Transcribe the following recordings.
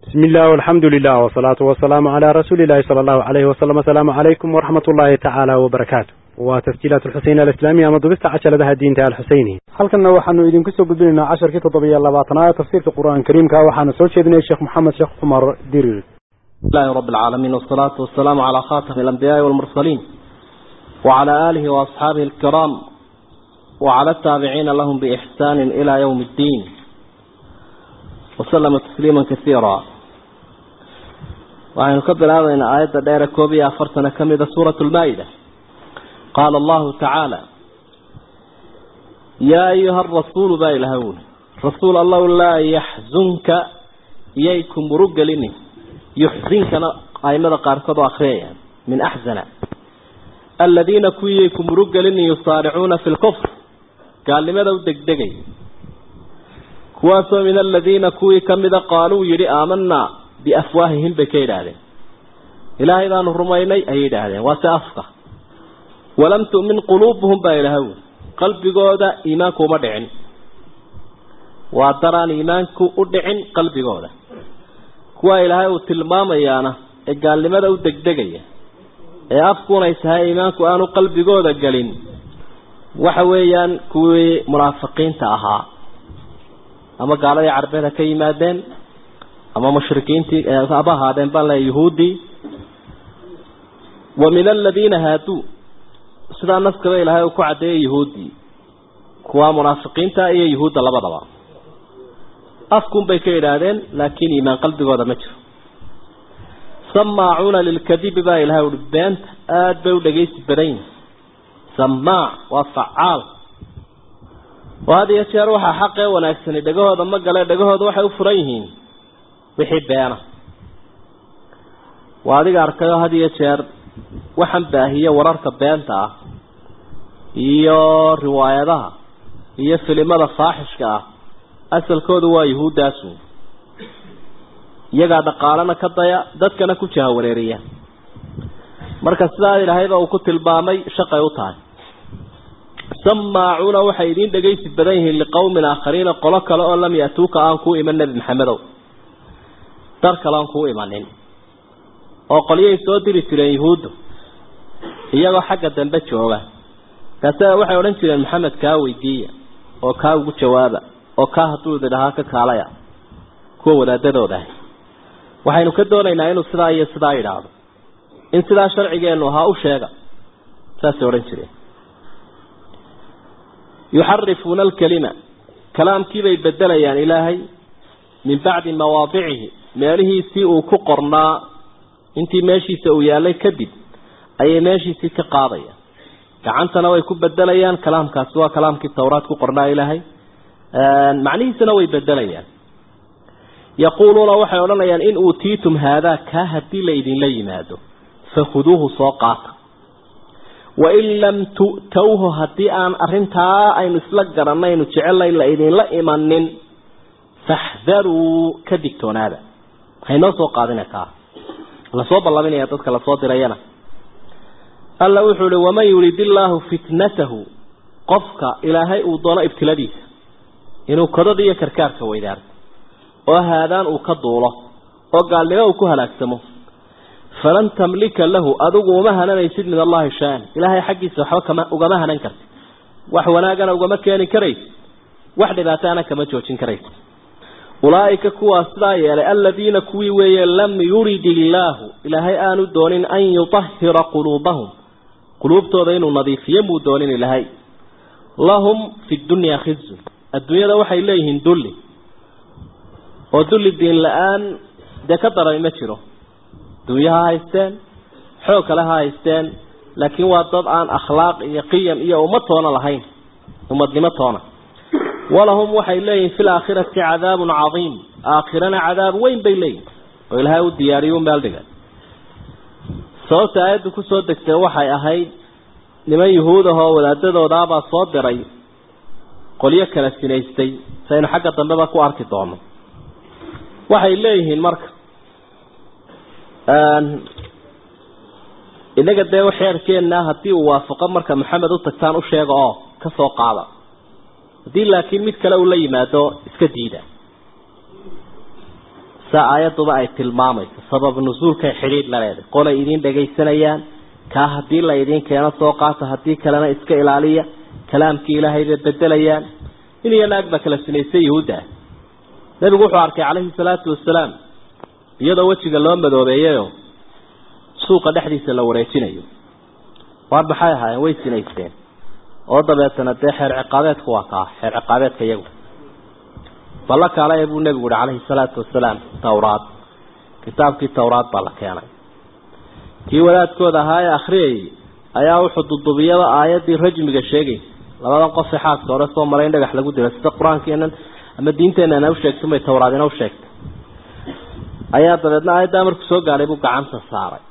بسم الله والحمد لله والصلاة والسلام على رسول الله صلى الله عليه وسلم السلام عليكم ورحمة الله تعالى وبركاته وتسجيلات الحسين الإسلامية مضبست عشر لها الدين تعالى الحسيني halkanna waxaanu idinku soo gudbinaynaa casharkii toddobiyo labaatanaad tafsiirka qur-aanka kariimka waxaana soo jeedinaya sheekh maxamed sheekh cumar dirir بسم الله رب العالمين والصلاة والسلام على خاتم الأنبياء والمرسلين وعلى آله وأصحابه الكرام وعلى التابعين لهم بإحسان إلى يوم الدين وسلم تسليما كثيرا وعن نكبر هذا إن آيات دائرة كوبية أفرتنا كم إذا سورة المائدة قال الله تعالى يا أيها الرسول بايلهون رسول الله لا يحزنك إيكم رجلني يحزنك أيمد قاركض أخريا من أحزن الذين كويكم رجلني يصارعون في الكفر قال لماذا ودك دقي كواسو من الذين كوي كمد قالوا يري آمنا بأفواههم بكيد هذا إلهي ذا نهرميني أيد هذا وسأفقه ولم تؤمن قلوبهم بايلهون قلبي قودا إيمانكو مدعن وادران إيمانكو أدعن قلبي قودا كوا إلهي وتلمام أيانا قال لماذا ودك دقي ee afkuuna isahay iimaanku aanu qalbigooda gelin waxa weeyaan kuwii munaafiqiinta ahaa ama gaaladii carbeed ha ka yimaadeen ama mushrikiintii haba ahaadeen baan leeya yuhuuddii wa min aladiina haaduu sidaa naskaba ilaahay uu ku caddeeyay yuhuuddii kuwa munaafiqiinta iyo yuhuudda labadaba afkun bay ka yidhaahdeen laakiin iimaan qalbigooda ma jiro samaacuuna lilkadibi baa ilahay uhi beenta aada bay u dhagaysi badan yihin samaac waa facaal oo had iyo jeer waxaa xaqee wanaagsani dhagahooda ma gale dhagahooda waxay u furan yihiin wixii beena waa adiga arkayo had iyo jeer waxaan baahiye wararka beenta ah iyo riwaayadaha iyo filimada faaxishka ah asalkoodu waa yuhuuddaasu iyagaa dhaqaalana ka daya dadkana ku jaha wareeriya marka sidaa ilaahayba uu ku tilmaamay shaqay u tahay samaacuuna waxay idiin dhagaysi badan yihiin liqowmin aakhariina qolo kale oo lam yatuuka aan kuu iman nebi maxamedow dar kale aan kuu imanin oo qolyay soo diri jireen yuhuuddu iyagoo xagga dambe jooga kaase waxay odhan jireen maxamed kaa weydiiya oo kaa ugu jawaaba oo kaa hadduu ididhahaa ka kaalaya kuwa wadaadadooda ah waxaynu ka doonaynaa inuu sidaa iyo sidaa yidhaahdo in sidaa sharcigeenu ahaa u sheega saasay odhan jireen yuxarifuuna alkalima kalaamkiibay bedelayaan ilaahay min bacdi mawaadicihi meelihiisii uu ku qornaa intii meeshiisa uu yaalay kadib ayay meeshiisii ka qaadayaan gacantana way ku bedelayaan kalaamkaasi waa kalaamkii tawraad ku qornaa ilaahay macnihiisana way bedelayaan yaquuluuna waxay odhanayaan in uutiitum haadaa kaa haddii la idinla yimaado fakhuduuhu soo qaata wain lam tu'towhu haddii aan arrintaa aynu isla garanaynu jecellayn la idinla imanin faxdaruu ka digtoonaada haynoo soo qaadina kaa lasoo ballaminaya dadka lasoo dirayana alla wuxuu ihi waman yurid illaahu fitnatahu qofka ilaahay uu doono ibtiladiisa inuu kodada iyo karkaarka weydaarto oo haadaan uu ka duulo oo gaalnimo uu ku halaagsamo falan tamlika lahu adigu uma hananaysid min allahi shaan ilaahay xaggiisa waxba kama ugama hanan kartid wax wanaagana ugama keeni karaysid wax dhibaataana kama joojin karaysid ulaa'ika kuwaa sidaa yeelay aladiina kuwii weeye lam yurid illaahu ilaahay aanu doonin an yutahira quluubahum quluubtooda inuu nadiifiyo muu doonin ilaahay lahum fi dunyaa khizun adduunyada waxay leeyihiin dulli oo dulli diin la-aan dee ka darani ma jiro dunya ha haysteen xoog kale ha haysteen laakiin waa dad aan akhlaaq iyo qiyam iyo ummad toona lahayn ummadnimo toona walahum waxay leeyihin fi laakhirati cadaabun cadiim aakhirana cadaab weyn bay leeyihin oo ilaahay u diyaariyo u meel dhigay sababta aayaddu kusoo degtay waxay ahayd niman yuhuud ahoo wadaadadoodaabaa soo diray qolyo kala sinaystay saynu xagga dambeba ku arki doono waxay leeyihiin marka inaga dee xeerkeenna haddii uu waafaqo marka maxamed u tagtaan u sheega oo ka soo qaada haddii laakiin mid kale uu la yimaado iska diida saa aayadduba ay tilmaamayso sabab nusuulkay xidhiidh la leedahay qolay idiin dhagaysanayaan kaa haddii la idiin keeno soo qaata haddii kalena iska ilaaliya kalaamkii ilaahay bay bedelayaan in iyo naag baa kala sinaysay yahuudda ah nebigu wuxuu arkay calayhi salaatu wasalaam iyadoo wejiga loo madoobeeyayo suuqa dhexdiisa la wareejinayo waar maxay ahaayeen way sinaysteen oo dabeetana dee xeer ciqaabeedku waa kaa xeer ciqaabeedka iyagu balla kaale buu nebigu yihi calayhi salaatu wasalaam tawraad kitaabkii tawraad baa la keenay kii wadaadkooda ahaa ee akhriyayay ayaa wuxuu dudubiyaba aayaddii rajmiga sheegaysa labadan qof ee xaaska hore soo maray in dhagax lagu dilo sida qur-aankeenan ama diinteenana u sheegtay may tawraadina u sheegtay ayaa dabeedna aayaddaa markuu soo gaadhay buu gacanta saaray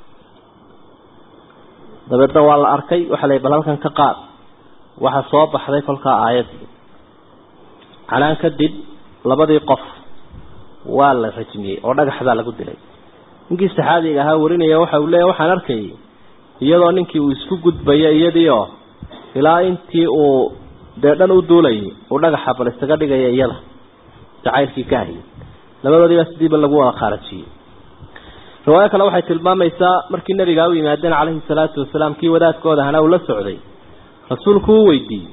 dabeedna waa la arkay waxaa la bal halkan ka qaad waxa soo baxday kolkaa aayaddii canaan kadib labadii qof waa la rajmiyey oo dhagaxbaa lagu dilay ninkii saxaabiga ahaa warinaya waxa uu leeyahy waxaan arkayay iyadoo ninkii uu isku gudbayo iyadii oo ilaa intii uu dee dhan u duulayay uu dhagaxa bal isaga dhigaya iyada jacaylkii ka hayay labadoodiibaa sidiiba lagu wada khaarajiyey riwaayo kale waxay tilmaamaysaa markii nabigaa u yimaadeen calayhi salaatu wasalaam kii wadaadkooda ahna uu la socday rasuulku uu weydiiyey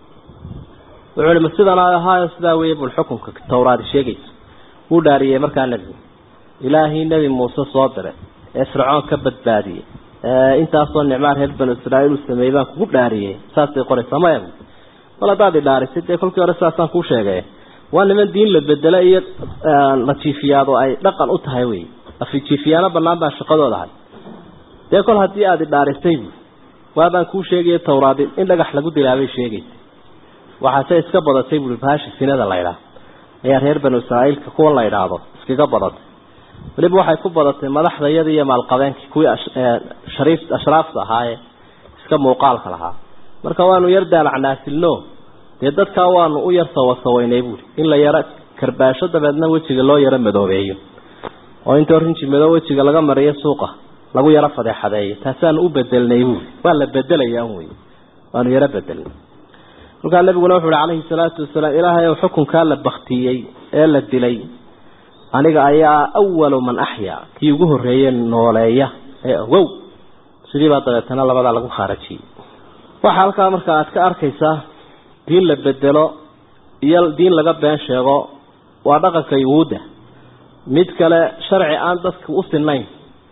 wuxuu ihi ma sidan ahaayo sidaa weeye bul xukunka tawraadi sheegayso wuu dhaariyey markaa nebigu ilaahii nebi muuse soo diray ee fircoon ka badbaadiyey intaasoo nicmaa reer banu israaiil uu sameeyey baan kugu dhaariyey saasay qoraysaa maya mal haddaad i dhaarisay dee kolkii hore saasaan kuu sheegay waa niman diin la bedelo iyo la jiifiyaado ay dhaqan u tahay wey afijiifiyaano banaan baa shaqadooda ahay dee kol haddii aada i dhaarisay bu waabaan kuu sheegaya tawraadi in dhagax lagu dilaabay sheegaysa waxaase iska badatay buui baashi sinada la ydhaah ayaa reer banu israaiilka kuwan la idhaahdo iskaga badatay weliba waxay ku badatay madaxdayadii iyo maalqabeenkii kuwii shariif ashraafta ahaayee iska muuqaalka lahaa marka waanu yar daalacnaasilno dee dadkaa waanu u yar sawasawaynay buuri in la yaro karbaasho dabeedna wejiga loo yaro madoobeeyo oo intoo rinji madoo wejiga laga mariyo suuqa lagu yaro fadeexadeeyo taasaanu u bedelnay buuri waa la bedelaya un wey waanu yaro bedelnay markaa nabiguna wuxu uhi calayhi salaatu wasalaam ilaahay ow xukunkaa la baktiyey ee la dilay aniga ayaa awalu man axyaa kii ugu horreeye nooleeya ee ogow sidiibaa dabeetana labadaa lagu khaarajiyey waxaa halkaa marka aad ka arkaysaa diin la bedelo iyo diin laga been sheego waa dhaqanka yuhuudda mid kale sharci aan dadka u sinayn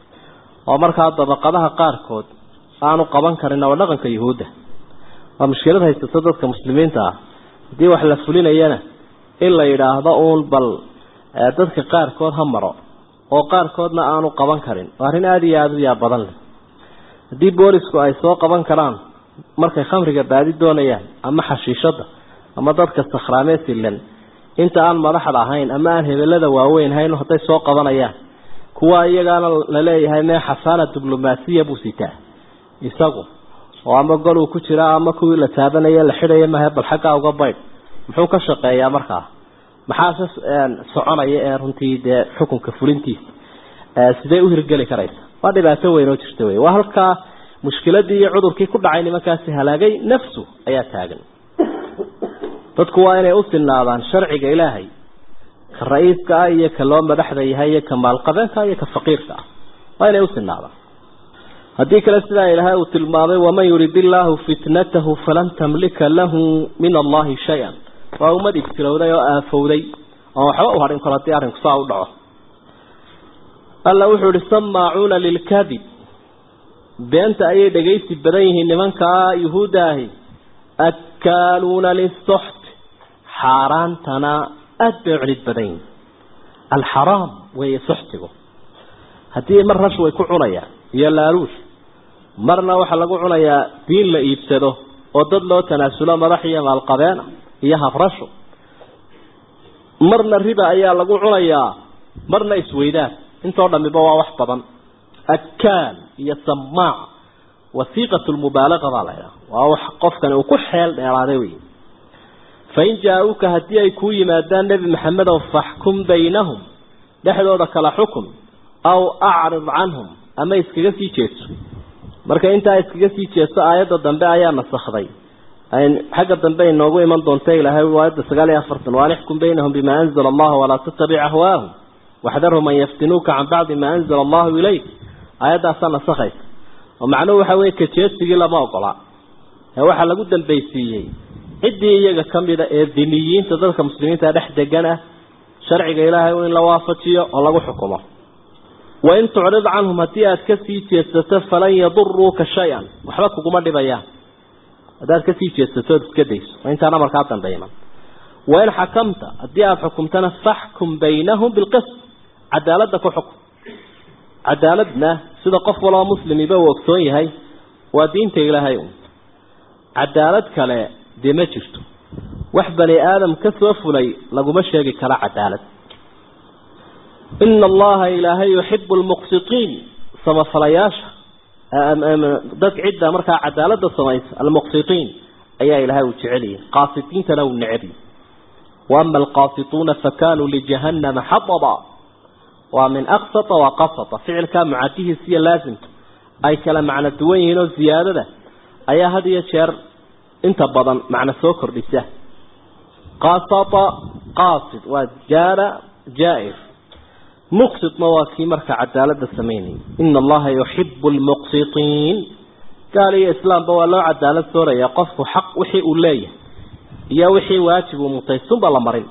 oo markaa dabaqadaha qaarkood aanu qaban karin waa dhaqanka yuhuudda waa mushkilad haysato dadka muslimiinta ah haddii wax la fulinayana in la yidhaahdo uun bal dadka qaarkood ha maro oo qaarkoodna aanu qaban karin waa arrin aada iyo aada u yaa badan leh haddii boolisku ay soo qaban karaan markay khamriga baadi doonayaan ama xashiishada ama dadka sakhraamee silan inta aan madaxda ahayn ama aan hebelada waaweyn hayn hadday soo qabanayaan kuwa iyagaana la leeyahay mee xasaana diblomaasiya buu sitaa isagu oo ama gol uu ku jiraa ama kuwii la taabanaya la xidhaya mahe bal xaggaa uga baydh muxuu ka shaqeeyaa markaa maxaase soconaya ee runtii dee xukunka fulintiisa sidee u hirgeli karaysa waa dhibaato weyn oo jirta wey waa halkaa mushkiladii iyo cudurkii ku dhacay nimankaasi halaagay nafsu ayaa taagan dadku waa inay u sinaadaan sharciga ilaahay ka ra-iiska ah iyo ka loo madaxda yahay iyo ka maalqabeenka iyo ka faqiirka ah waa inay u sinaadaan haddii kale sidaa ilaahay uu tilmaamay waman yurid illaahu fitnatahu falan tamlika lahu min allahi shay-an waa ummad ibtilowday oo aafowday oon waxba u hadhin karo haddii arrinku saa u dhaco alla wuxuu ihi samaacuuna lilkadib beenta ayay dhagaysi badan yihiin nimankaa yuhuudda ahi akaaluuna lisoxt xaaraantana aada bay u celid badan yihiin alxaraam weeye soxtigu haddii mar rash way ku cunayaan iyo laaluush marna waxaa lagu cunayaa diin la iibsado oo dad loo tanaasulo madax iyo maalqabeena iyo habrasho marna riba ayaa lagu cunayaa marna isweydaan intoo dhamiba waa wax badan akaal iyo samaac wasiiqat lmubaalaqa baa la ydhaha waa wax qofkani uu ku xeel dheeraaday wey fain jaa-uuka haddii ay kuu yimaadaan nebi maxamedow faxkum baynahum dhexdooda kala xukun aw acrid canhum ama iskaga sii jeeso marka intaa iskaga sii jeeso aayadda dambe ayaa nasakday xagga dambe inoogu iman doonta ilaahay aayadda sagaal iyo afartan waan ixkum baynahum bima anzala allahu walaa tattabic ahwaahum waxdarhum an yaftinuuka can bacdi maa anzala allahu ilayk aayaddaasaa nasakhaysa oo macnuhu waxa weye kajeesigii lama ogola ee waxaa lagu dambaysiiyey ciddii iyaga ka mida ee diniyiinta dadka muslimiinta dhex degan ah sharciga ilaahay in la waafajiyo oo lagu xukumo wain tucrid canhum haddii aada kasii jeedsato falan yaduruuka shay-an waxba kuguma dhibayaan haddaad kasii jeedsato ood iska dayso waa intaan amarkaa dambe iman wain xakamta haddii aada xukumtana faxkum baynahum bilqist cadaaladda ku xukum cadaaladna sida qof waloo muslimiba uu ogsoon yahay waa diinta ilaahay un cadaalad kale dee ma jirto wax bani aadam ka soo fulay laguma sheegi karo cadaalad ina allaha ilaahay yuxibu lmuqsitiin samafalayaasha dad cidda markaa cadaalada samaysa almuqsitiin ayaa ilaahay uu jeceliyay qaasitiintana uu necbi waama alqaasituuna fakanuu lijahannama xadaba waa min aqsata wa qasata ficilkaa mucadihiis iyo laasimka ay kala macno duwan yihiin oo ziyaadada ayaa had iyo jeer inta badan macno soo kordhisa qasata qasid waa jaara jaa-ir muqsitna waa kii marka cadaalada samaynayay ina allaha yuxibu lmuqsitiin gaal iyo islaamba waa loo cadaalad sooraya qofku xaq wixii uu leeyahay iyo wixii waajib uu mutaysunba la marin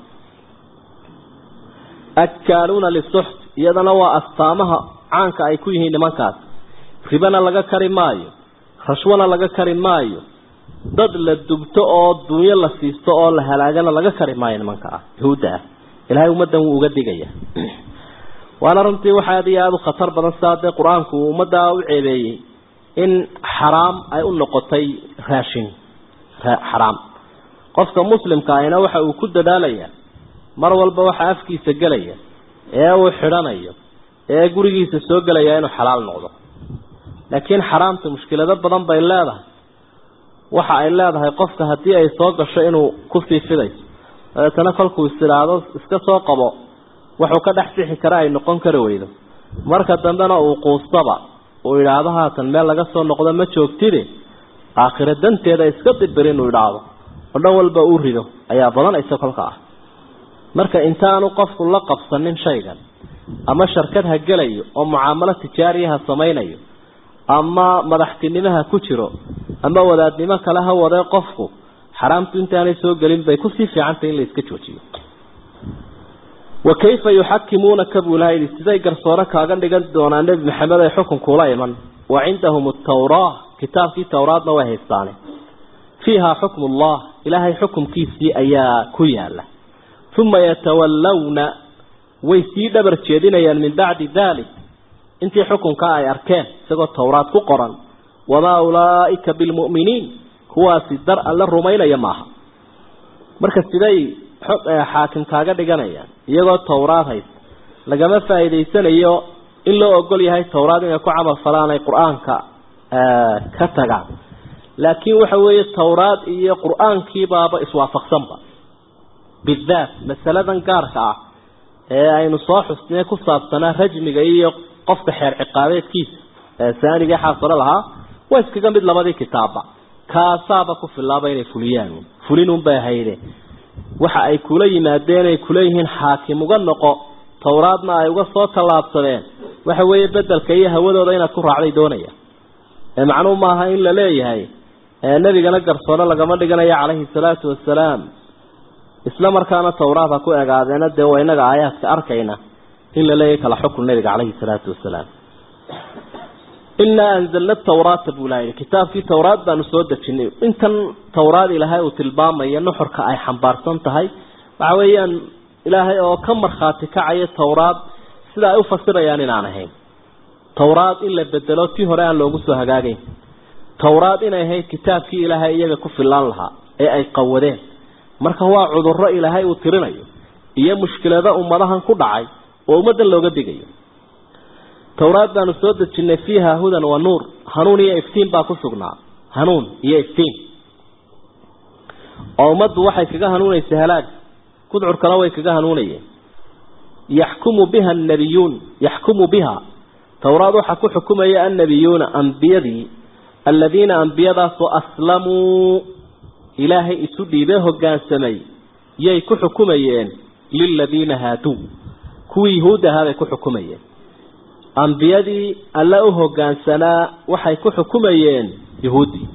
akaaluuna lisuxt iyadana waa astaamaha caanka ay ku yihiin nimankaas ribana laga kari maayo rashwana laga kari maayo dad la dubto oo dunyo la siisto oo la halaagana laga kari maayo nimanka ah yahuudda ah ilaahay ummaddan wuu uga digaya waana runtii waxa aad iyo aada u khatar badan sidaa dee qur-aanku uu ummaddaa u ceebeeyey in xaraam ay u noqotay raashin xaraam qofka muslimka ahina waxa uu ku dadaalaya mar walba waxa afkiisa gelaya ee uu xidhanayo ee gurigiisa soo gelaya inuu xalaal noqdo laakiin xaraamta mushkilado badan bay leedahay waxa ay leedahay qofka haddii ay soo gasho inuu ku fiifidayso dabeetana kolkuu istidhaahdo iska soo qabo wuxuu ka dhex bixi kara ay noqon kari weydo marka dambena uu quustaba uu idhaahdo haatan meel laga soo noqdo ma joogtide aakhiro danteeda iska dibir inuu idhaahdo oo dhan walba uu rido ayaa badanaysa kolka ah marka intaanu qofku la qabsanin shaygan ama sharkad ha gelayo oo mucaamalo tijaariyaha samaynayo ama madaxtinimaha ku jiro ama wadaadnimo kale ha wadee qofku xaraamtu intaanay soo gelin bay kusii fiicantay in la iska joojiyo wa kayfa yuxakimuunaka buu ilaha yidhi siday garsoore kaaga dhigan doonaa nebi maxamed ay xukunkuula iman wa cindahum atawraa kitaabkii towraadna way haystaane fiiha xukmu ullah ilaahay xukumkiisii ayaa ku yaala uma yatawallawna way sii dhabar jeedinayaan min bacdi dalik intii xukunka ay arkeen isagoo towraad ku qoran wamaa ulaa'ika bilmu'miniin kuwaasi dar alla rumaynaya maaha marka siday xaakim kaaga dhiganayaan iyagoo towraad haysta lagama faa'iidaysanayo in loo ogol yahay towraad inay ku camal falaan ay qur-aanka ka tagaan laakiin waxa weeye towraad iyo qur-aankiibaaba iswaafaqsanba bidaat masaladan gaarka ah ee aynu soo xusnay ku saabsanaa rajmiga iyo qofka xeer ciqaabeedkiisa saaniga xaasalo lahaa waa iskaga mid labadii kitaabba kaasaaba ku filaaba inay fuliyaan fulinunbay hayde waxa ay kula yimaadeen ay kula yihiin xaakim uga noqo towraadna ay uga soo tallaabsadeen waxa weeye bedelka iyo hawadooda inaad ku raacday doonaya ee macnuu maaha in la leeyahay nebigana garsoore lagama dhiganayo calayhi salaatu wasalaam isla markaana towraad ha ku egaadeena dee waa inaga aayaadka arkayna in la leeyahay kala xukun nebiga calayhi salaatu wasalaam inaa anzalna tawraata buu ilaha kitaabkii towraad baanu soo dejinay intan towraad ilaahay uu tilmaamaya nuxurka ay xambaarsan tahay waxa weeyaan ilaahay oo ka markhaati kacaya towraad sida ay u fasirayaan inaan ahayn towraad in la bedelo tii hore aan loogu soo hagaagayn towraad inay ahayd kitaabkii ilaahay iyaga ku filaan lahaa ee ay qawadeen marka waa cudurro ilaahay uu tirinayo iyo mushkilado ummadahan ku dhacay oo ummaddan looga digayo towraad baanu soo dejinay fiiha hudan wa nuur hanuun iyo iftiin baa ku sugnaa hanuun iyo iftiin oo ummaddu waxay kaga hanuunaysa halaag kudcurkana way kaga hanuunayeen yaxkumu biha annabiyuun yaxkumu biha towraad waxaa ku xukumaya annabiyuuna ambiyadii aladiina ambiyadaasoo aslamuu ilaahay isu dhiibee hoggaansamay yay ku xukumayeen liladiina haaduu kuwii yuhuud ahaa bay ku xukumayeen ambiyadii alla u hoggaansanaa waxay ku xukumayeen yuhuuddii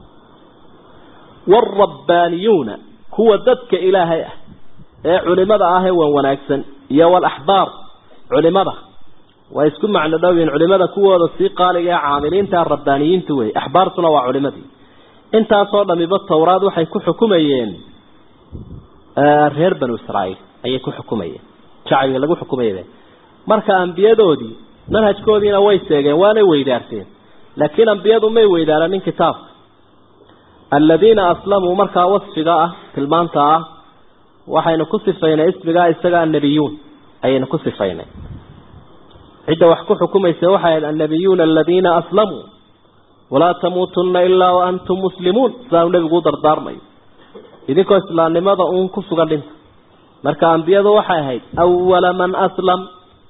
waalrabbaaniyuuna kuwa dadka ilaahay ah ee culimada ah ee wan wanaagsan iyo walaxbaar culimada way isku macno dhowyiin culimada kuwooda sii qaaliga ee caamiliinta rabbaaniyiinta wey axbaartuna waa culimadii intaasoo dhamiba towraad waxay ku xukumayeen reer banu israa'iil ayay ku xukumayeen shacbiga lagu xukumayay marka ambiyadoodii manhajkoodiina way seegeen waanay weydaarteen laakiin ambiyadu may weydaaranin kitaabka aladiina aslamuu markaa wasfiga ah tilmaanta ah waxaynu ku sifaynay ismigaa isaga annabiyuun ayaynu ku sifaynay cidda wax ku xukumaysa waxay ahayd annabiyuuna aladiina aslamuu walaa tamuutunna ilaa wa antum muslimuun sidaanu nebigu u dardaarmayo idinkoo islaamnimada uun ku sugan dhinta marka ambiyadu waxay ahayd awala man aslam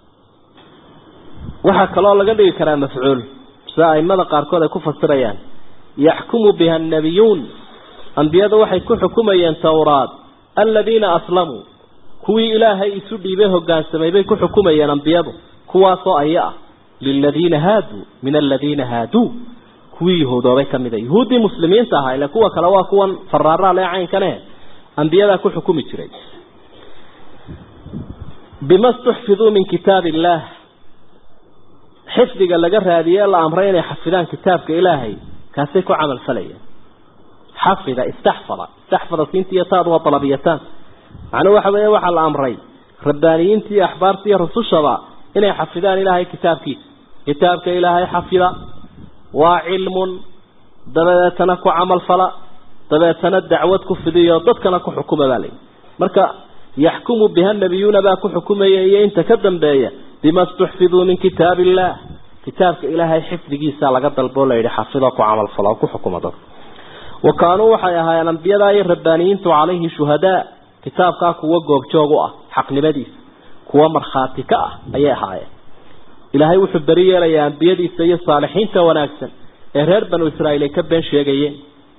waxaa kaloo laga dhigi karaa mafcuul sida aimada qaarkood ay ku fasirayaan yaxkumu biha annabiyuun ambiyadu waxay ku xukumayeen towraad aladiina aslamuu kuwii ilaahay isu dhiibay hoggaansamay bay ku xukumayeen ambiyadu kuwaasoo aya ah liladiina haaduu min aladiina haaduu kuwii yahuudoobay ka mida yuhuuddii muslimiinta ahaa ile kuwa kale waa kuwan faraaraal ee caynkane ambiyadaa ku xukumi jiray bima stuxfiduu min kitaab illaah xifdiga laga raadiyey la amray inay xafidaan kitaabka ilaahay kaasay ku camal falayeen xafida istaxfada istaxfada siinta iyo taadu waa dalabiyataan macnuu waxa weeye waxaa la amray rabbaaniyiinta iyo axbaarta iyo rusushaba inay xafidaan ilaahay kitaabkiisa kitaabka ilaahay xafida waa cilmun dabeetana ku camal fala dabeetana dacwad ku fidiyo dadkana ku xukuma baa layihi marka yaxkumu biha nabiyuuna baa ku xukumaya iyo inta ka dambeeya bima stuxfiduu min kitaab illah kitaabka ilaahay xifdigiisa laga dalboo layidhi xafido ku camal falo ku xukuma dadka wa kaanuu waxay ahaayeen ambiyadaa iyo rabbaaniyiintu calayhi shuhadaa kitaabkaa kuwa goobjoog u ah xaqnimadiisa kuwa markhaati ka ah ayay ahaayeen ilaahay wuxuu beri yeelayaa ambiyadiisa iyo saalixiinta wanaagsan ee reer banu israa'iil ay ka been sheegayeen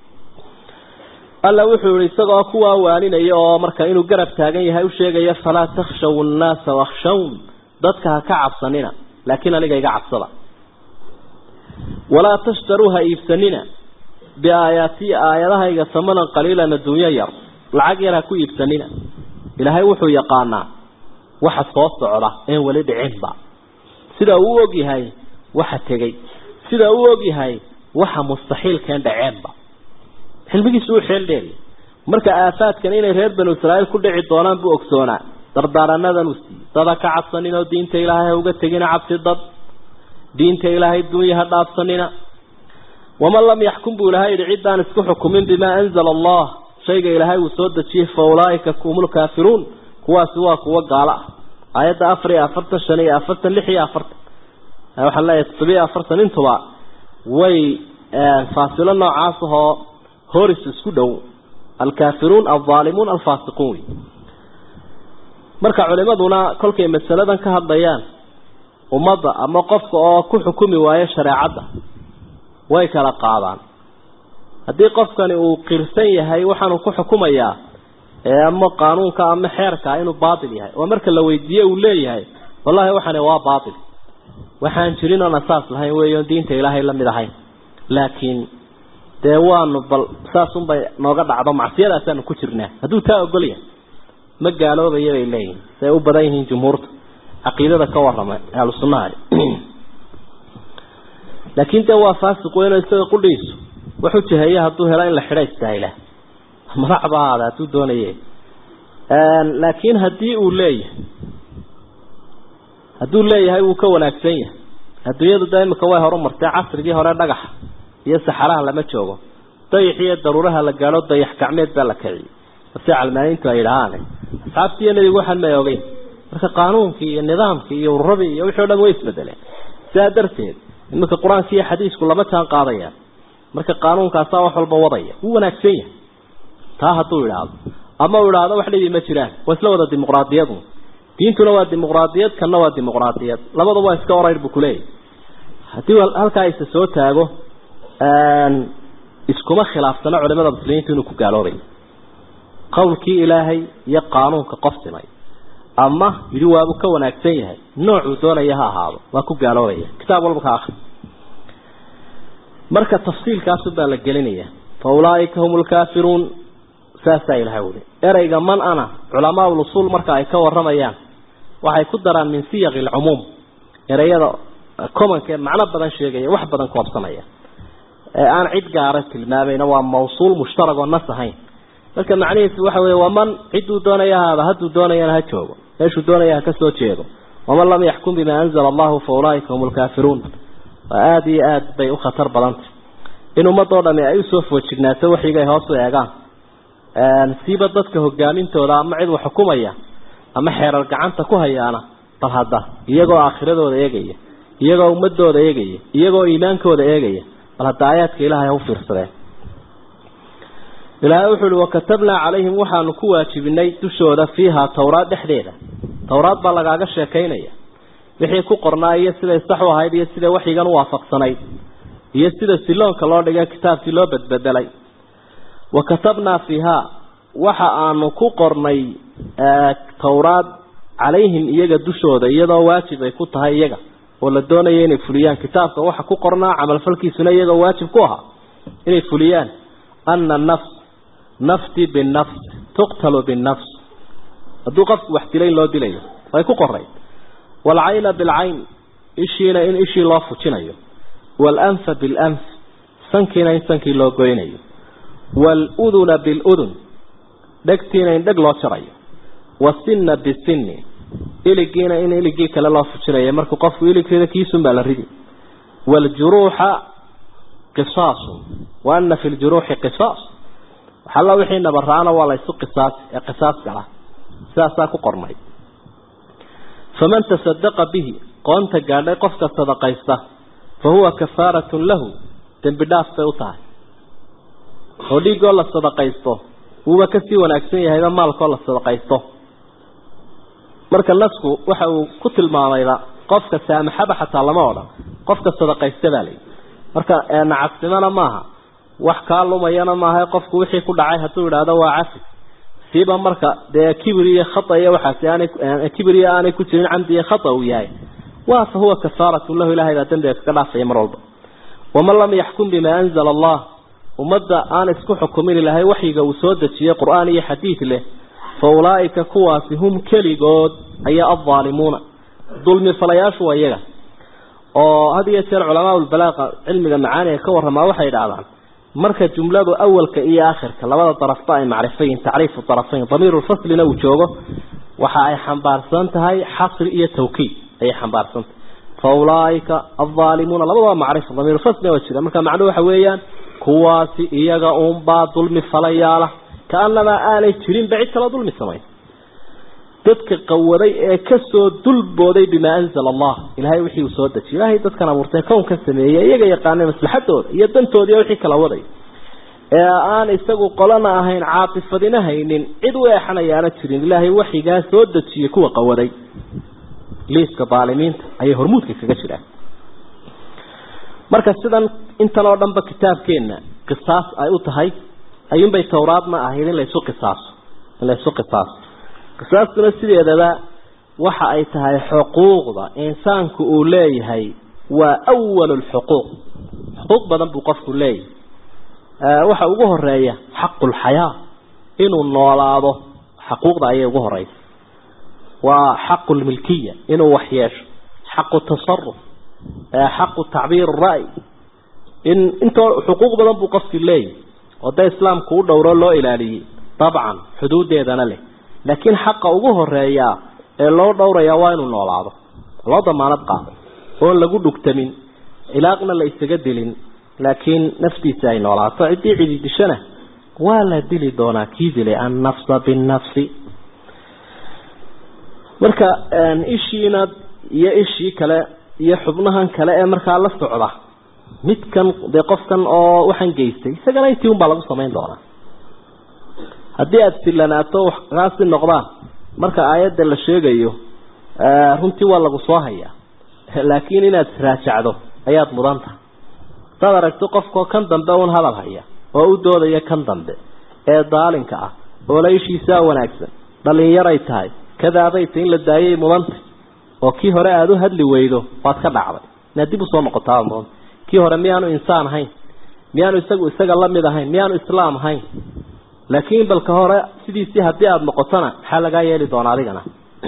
alla wuxuu yihi isagoo kuwaa waaninaya oo marka inuu garab taagan yahay u sheegaya falaa takhshaw nnaasa wakhshawn dadka ha ka cabsanina laakiin aniga iga cabsada walaa tashtaruu ha iibsanina biaayaati aayadahayga samanan qaliilan adduunyo yar lacag yar ha ku iibsanina ilaahay wuxuu yaqaanaa waxa soo socda een weli dhicinba sida uu og yahay waxa tegey sida uu og yahay waxa mustaxiilkeen dhaceenba xilmigiisu u xeel dheeriy marka aafaadkan inay reer banu israa'iil ku dhici doonaan buu ogsoonaa dardaaranadan uu siiyey dada ka cabsanin oo diinta ilaahay ha uga tegina cabsi dad diinta ilaahay dunya ha dhaafsanina waman lam yaxkum buu ilahay yidhi ciddaan isku xukumin bimaa anzala allah shayga ilaahay uu soo dejiyey fa ulaaika humul kaafiruun kuwaasi waa kuwo gaalo ah aayadda afar iyo afartan shan iyo afartan lix iyo afartan waxaan leeyahay toddobiyo afartan intuba way faasilo noocaas ahoo horis isku dhow alkaafiruun alzaalimuun alfaasiquun wey marka culimaduna kolkay masaladan ka hadlayaan ummadda ama qofka oo ku xukumi waayo shareecadda way kala qaadaan haddii qofkani uu qirsan yahay waxaanuu ku xukumayaa ama qaanuunka ama xeerka inuu baatil yahay oo marka la weydiiye uu leeyahay wallahi waxani waa baatil waxaan jirin oon asaas lahayn weeyoon diinta ilaahay la mid ahayn laakiin dee waanu bal saasunbay nooga dhacdo macsiyadaasaanu ku jirnaa hadduu taa ogol yahay ma gaaloobaya bay leeyihin siay u badan yihiin jumhuurta caqiidada ka warrama ahlu sunnaha laakiin dee waa faasiq weyn oo isaga qudhiisu wuxuu jiheeya hadduu helo in la xidha istaahila madaxba ahaada hadduu doonaye laakiin haddii uu leeyahay hadduu leeyahay wuu ka wanaagsan yahay adduunyadu da imika way horumartay casrigii hore dhagaxa iyo saxaraha lama joogo dayax iyo daruuraha la gaadho dayax gacmeed baa la kiciyey si calmaaniintu ay yidhahaan asxaabtii iyo nebigu waxaan may ogeyn marka qaanuunkii iyo nidaamkii iyo ururadii iyo wixii o dhan way isbedeleen sidaa darteed iminka qur-aanka iyo xadiisku lama jaan qaadayaan marka qaanuunkaasaa wax walba wadaya wuu wanaagsan yahay taa hadduu idhaahdo ama uu idhaahdo wax dhibi ma jiraan waa isla wada dimuqraadiyadu diintuna waa dimuqraadiyad kanna waa dimuqraadiyad labadaba waa iska orayr buu kuleeyahy haddii halkaa isa soo taago iskuma khilaafsano culimada muslimiintu inuu ku gaaloobay qowlkii ilaahay iyo qaanuunka qof simay ama yidhi waabuu ka wanaagsan yahay noocuu doonaya ha ahaado waa ku gaaloobaya kitaab walba ka akri marka tafsiilkaasu baa la gelinaya fa ulaaika hum lkaafiruun saasaa ilahay uli ereyga man ana culamaa usuul marka ay ka waramayaan waxay ku daraan min siyaqi alcumuum ereyada commonka ee macno badan sheegaya wax badan koobsanaya ee aan cid gaara tilmaamayna waa mawsuul mushtarag oo nas ahayn marka macnihiisu waxa weeye waa man cidduu doonaya haaba hadduu doonayana ha joogo meeshuu doonaya ha ka soo jeedo waman lam yaxkum bima anzala allahu fa ulaaika hum lkaafiruun waa aada iyo aada bay u khatar badantay in ummadoo dhami ay usoo foojignaato waxigay hoos u eegaan siiba dadka hogaamintooda ama cid wax xukumaya ama xeerar gacanta ku hayaana bal hadda iyagoo aakhiradooda eegaya iyagoo ummadooda eegaya iyagoo iimaankooda eegaya bal hadda aayaadka ilaahay ha u fiirsadeen ilaahay wuxu uhi wakatabnaa calayhim waxaanu ku waajibinay dushooda fiiha towraad dhexdeeda towraad baa lagaaga sheekaynaya wixii ku qornaa iyo siday sax u ahayd iyo sida waxyigan u waafaqsanayd iyo sida siloonka loo dhigay kitaabkii loo bedbedelay wa katabnaa fiiha waxa aanu ku qornay towraad calayhim iyaga dushooda iyadoo waajib ay ku tahay iyaga oo la doonaya inay fuliyaan kitaabka waxa ku qornaa camalfalkiisuna iyagoo waajib ku ahaa inay fuliyaan ana nafs nafti binafs tuqtalu binafs hadduu qofku wax dilayn loo dilayo way ku qoray waalcayna bilcayn ishiina in ishii loo fujinayo waalanfa bilanf sankiina in sankii loo goynayo waaluduna biludun dhegtiina in dheg loo jarayo wasinna bisinni iligiina in iligii kale loo fujinayo markuu qofku iligkeeda kiisun baa la ridi waaljuruuxa qisaasun wa ana fi ljuruuxi qisaas waxalla wixii nabaraana waa la ysu qisaas ee qisaas gala sidaasaa ku qornay faman tasadaqa bihi qoonta gaadhay qofka sadaqaysta fa huwa kafaaratun lahu dembi dhaaf bay u tahay oo dhiigoo la sadaqaysto wuuba kasii wanaagsan yahayba maalkoo la sadaqaysto marka nasku waxa uu ku tilmaamayba qofka saamaxaba xataa lama odhan qofka sadaqaysta baa layihi marka nacasnimona maaha wax kaa lumayana maaha qofku wixii ku dhacay hadduu idhaahdo waa cafi siiba marka dee kibir iyo khata iyo waxaasi aanay kibir iyo aanay ku jirin camdi iyo khata uu yahay waa fa huwa kafaaratun lahu ilahay baa dembiga kaga dhaafaya mar walba waman lam yaxkum bima anzala allah ummadda aan isku xukumin ilahay waxyiga uu soo dejiyey qur-aan iyo xadiid leh fa ulaa'ika kuwaasi hum keligood ayaa addaalimuuna dulmi falayaashu waa iyaga oo had iyo jeer culamaa ulbalaaqa cilmiga macaaniga ka warramaa waxay idhahdaan marka jumladu awalka iyo aakhirka labada darafba ay macrifayin tacriifu darafayn damiirulfaslina uu joogo waxa ay xambaarsan tahay xasri iyo tawkiid ayay xambaarsan tahay fa ulaaika aldaalimuuna labadaba macrifa damiirulfasli waa jira marka macnuhu waxa weeyaan kuwaasi iyaga uunbaa dulmi falayaala kaanamaa aanay jirinba cid kala dulmi samayn dadka qawaday ee kasoo dulbooday bimaa anzala allah ilahay wixii uu soo dejiyay ilahay dadkan abuurtay kownka sameeyey iyaga yaqaanay maslaxadooda iyo dantooda iyo wixii kala waday ee aan isagu qolana ahayn caatifadina haynin cid u eexanayaana jirin ilaahay waxigaa soo dejiyey kuwa qawaday liiska daalimiinta ayay hormuudka kaga jiraan marka sidan intan oo dhanba kitaabkeenna qisaas ay u tahay ayuunbay towraadna ahayd in laysu qisaaso in laysu qisaaso qisaastuna sideedaba waxa ay tahay xuquuqda insaanku uu leeyahay waa awal lxuquuq xuquuq badan buu qofku leeyahay waxa ugu horeeya xaqu lxayaa inuu noolaado xaquuqda ayay ugu horeysa waa xaqu lmilkiya inuu wax yeesho xaqu tasaruf xaqu tacbiir ra'y in intoo xuquuq badan buu qofkii leeyahay oo dee islaamku u dhowro loo ilaaliyey dabcan xuduudeedana leh laakiin xaqa ugu horeeya ee loo dhowraya waa inuu noolaado loo damaanad qaado oon lagu dhugtamin ilaaqna la isaga dilin laakiin naftiisa ay noolaato ciddii cidi dishana waa la dili doonaa kii dilay annafsa binnafsi marka ishiina iyo ishii kale iyo xubnahan kale ee markaa la socda midkan dee qofkan oo waxaan geystay isagana intii unbaa lagu samayn doonaa haddii aada sillanaato waxkaasi noqdaan marka aayadda la sheegayo runtii waa lagu soo hayaa laakiin inaad raajacdo ayaad mudan tahay hadaad aragto qofkao kan dambe un hadal haya oo u doodaya kan dambe ee daalinka ah oo la ishiisaa wanaagsan dhalinyaray tahay kadaabayta in la daayay mudanta oo kii hore aada u hadli weydo waad ka dhacday inaad dib usoo noqotaa mudanta kii hore miyaanu insaan ahayn miyaanu isagu isaga lamid ahayn miyaanu islaam ahayn laakiin balka hore sidiisii haddii aada noqotona maxaa lagaa yeeli doonaa adigana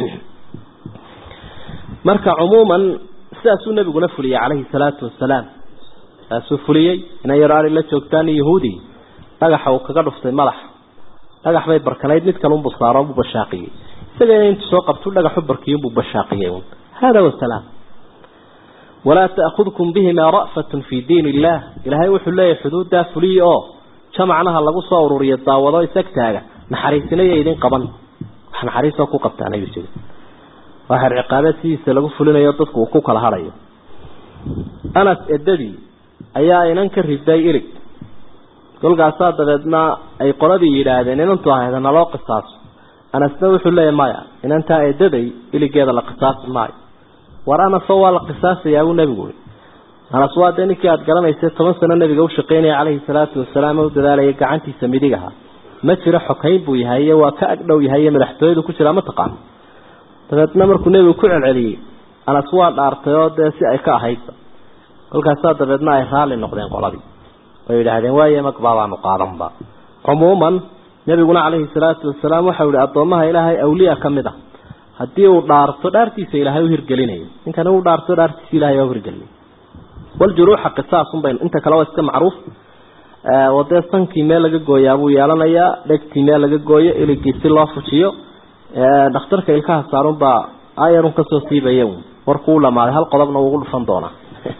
marka cumuuman sidaasuu nabiguna fuliyey calayhi salaatu wasalaam saasuu fuliyey ina yaro ari la joogtaan yahuudi dhagaxa uu kaga dhuftay madaxa dhagax bay barkanayd mid kale unbuu saaro buu bashaaqiyey isagana intuu soo qabtu dhagaxu barkiyunbuu bashaaqiyey un hada wasalaam walaa ta'khudkum bihimaa ra'fatun fii diin illah ilaahay wuxuu leeyahay xuduuddaa fuliya oo jamacnaha lagu soo ururiyo daawado isagtaaga naxariisinaya idin qaban wax naxariisoo ku qabtaan ayuu jiri waa xer ciqaabeed sidiisa lagu fulinayo dadku uu ku kala hadhayo anas edadii ayaa inan ka riday ilig kolkaasaa dabeedna ay qoladii yidhaahdeen inantu ahayda naloo qisaaso anasna wuxuu leeyahy maya inantaa edaday iligeeda la qisaasi maayo war anasoo waa la qisaasayaa buu nebigu ui anas waa dee ninkii aada garanaysay toban sano nabiga u shaqaynaya calayhi salaatu wasalaam u dadaalayay gacantiisa midig aha ma jiro xokayn buu yahay iyo waa ka agdhow yahay iyo madaxtooyadu ku jiraa ma taqaano dabeedna markuu nebigu ku celceliyey anas waa dhaartay oo dee si ay ka ahaydba kolkaasaa dabeedna ay raalli noqdeen qoladii oo yidhaahdeen waaye magbaabaanu qaadanba cumuuman nebiguna calayhi salaatu wasalaam waxau yihi addoomaha ilaahay awliya ka mid a haddii uu dhaarto dhaartiisa ilaahay u hirgelinayo ninkani uu dhaarto dhaartiisa ilahay waa uhirgelinay waljuruuxa qisaasun baynu inta kale waa iska macruuf oo dee sankii meel laga gooyaa buu yeelanayaa dhegtii meel laga gooyo iligii si loo fujiyo dhakhtarka ilkaha saarun baa ayarun kasoo siibaya warkuu u dhamaaday hal qodobna uugu dhufan doonaa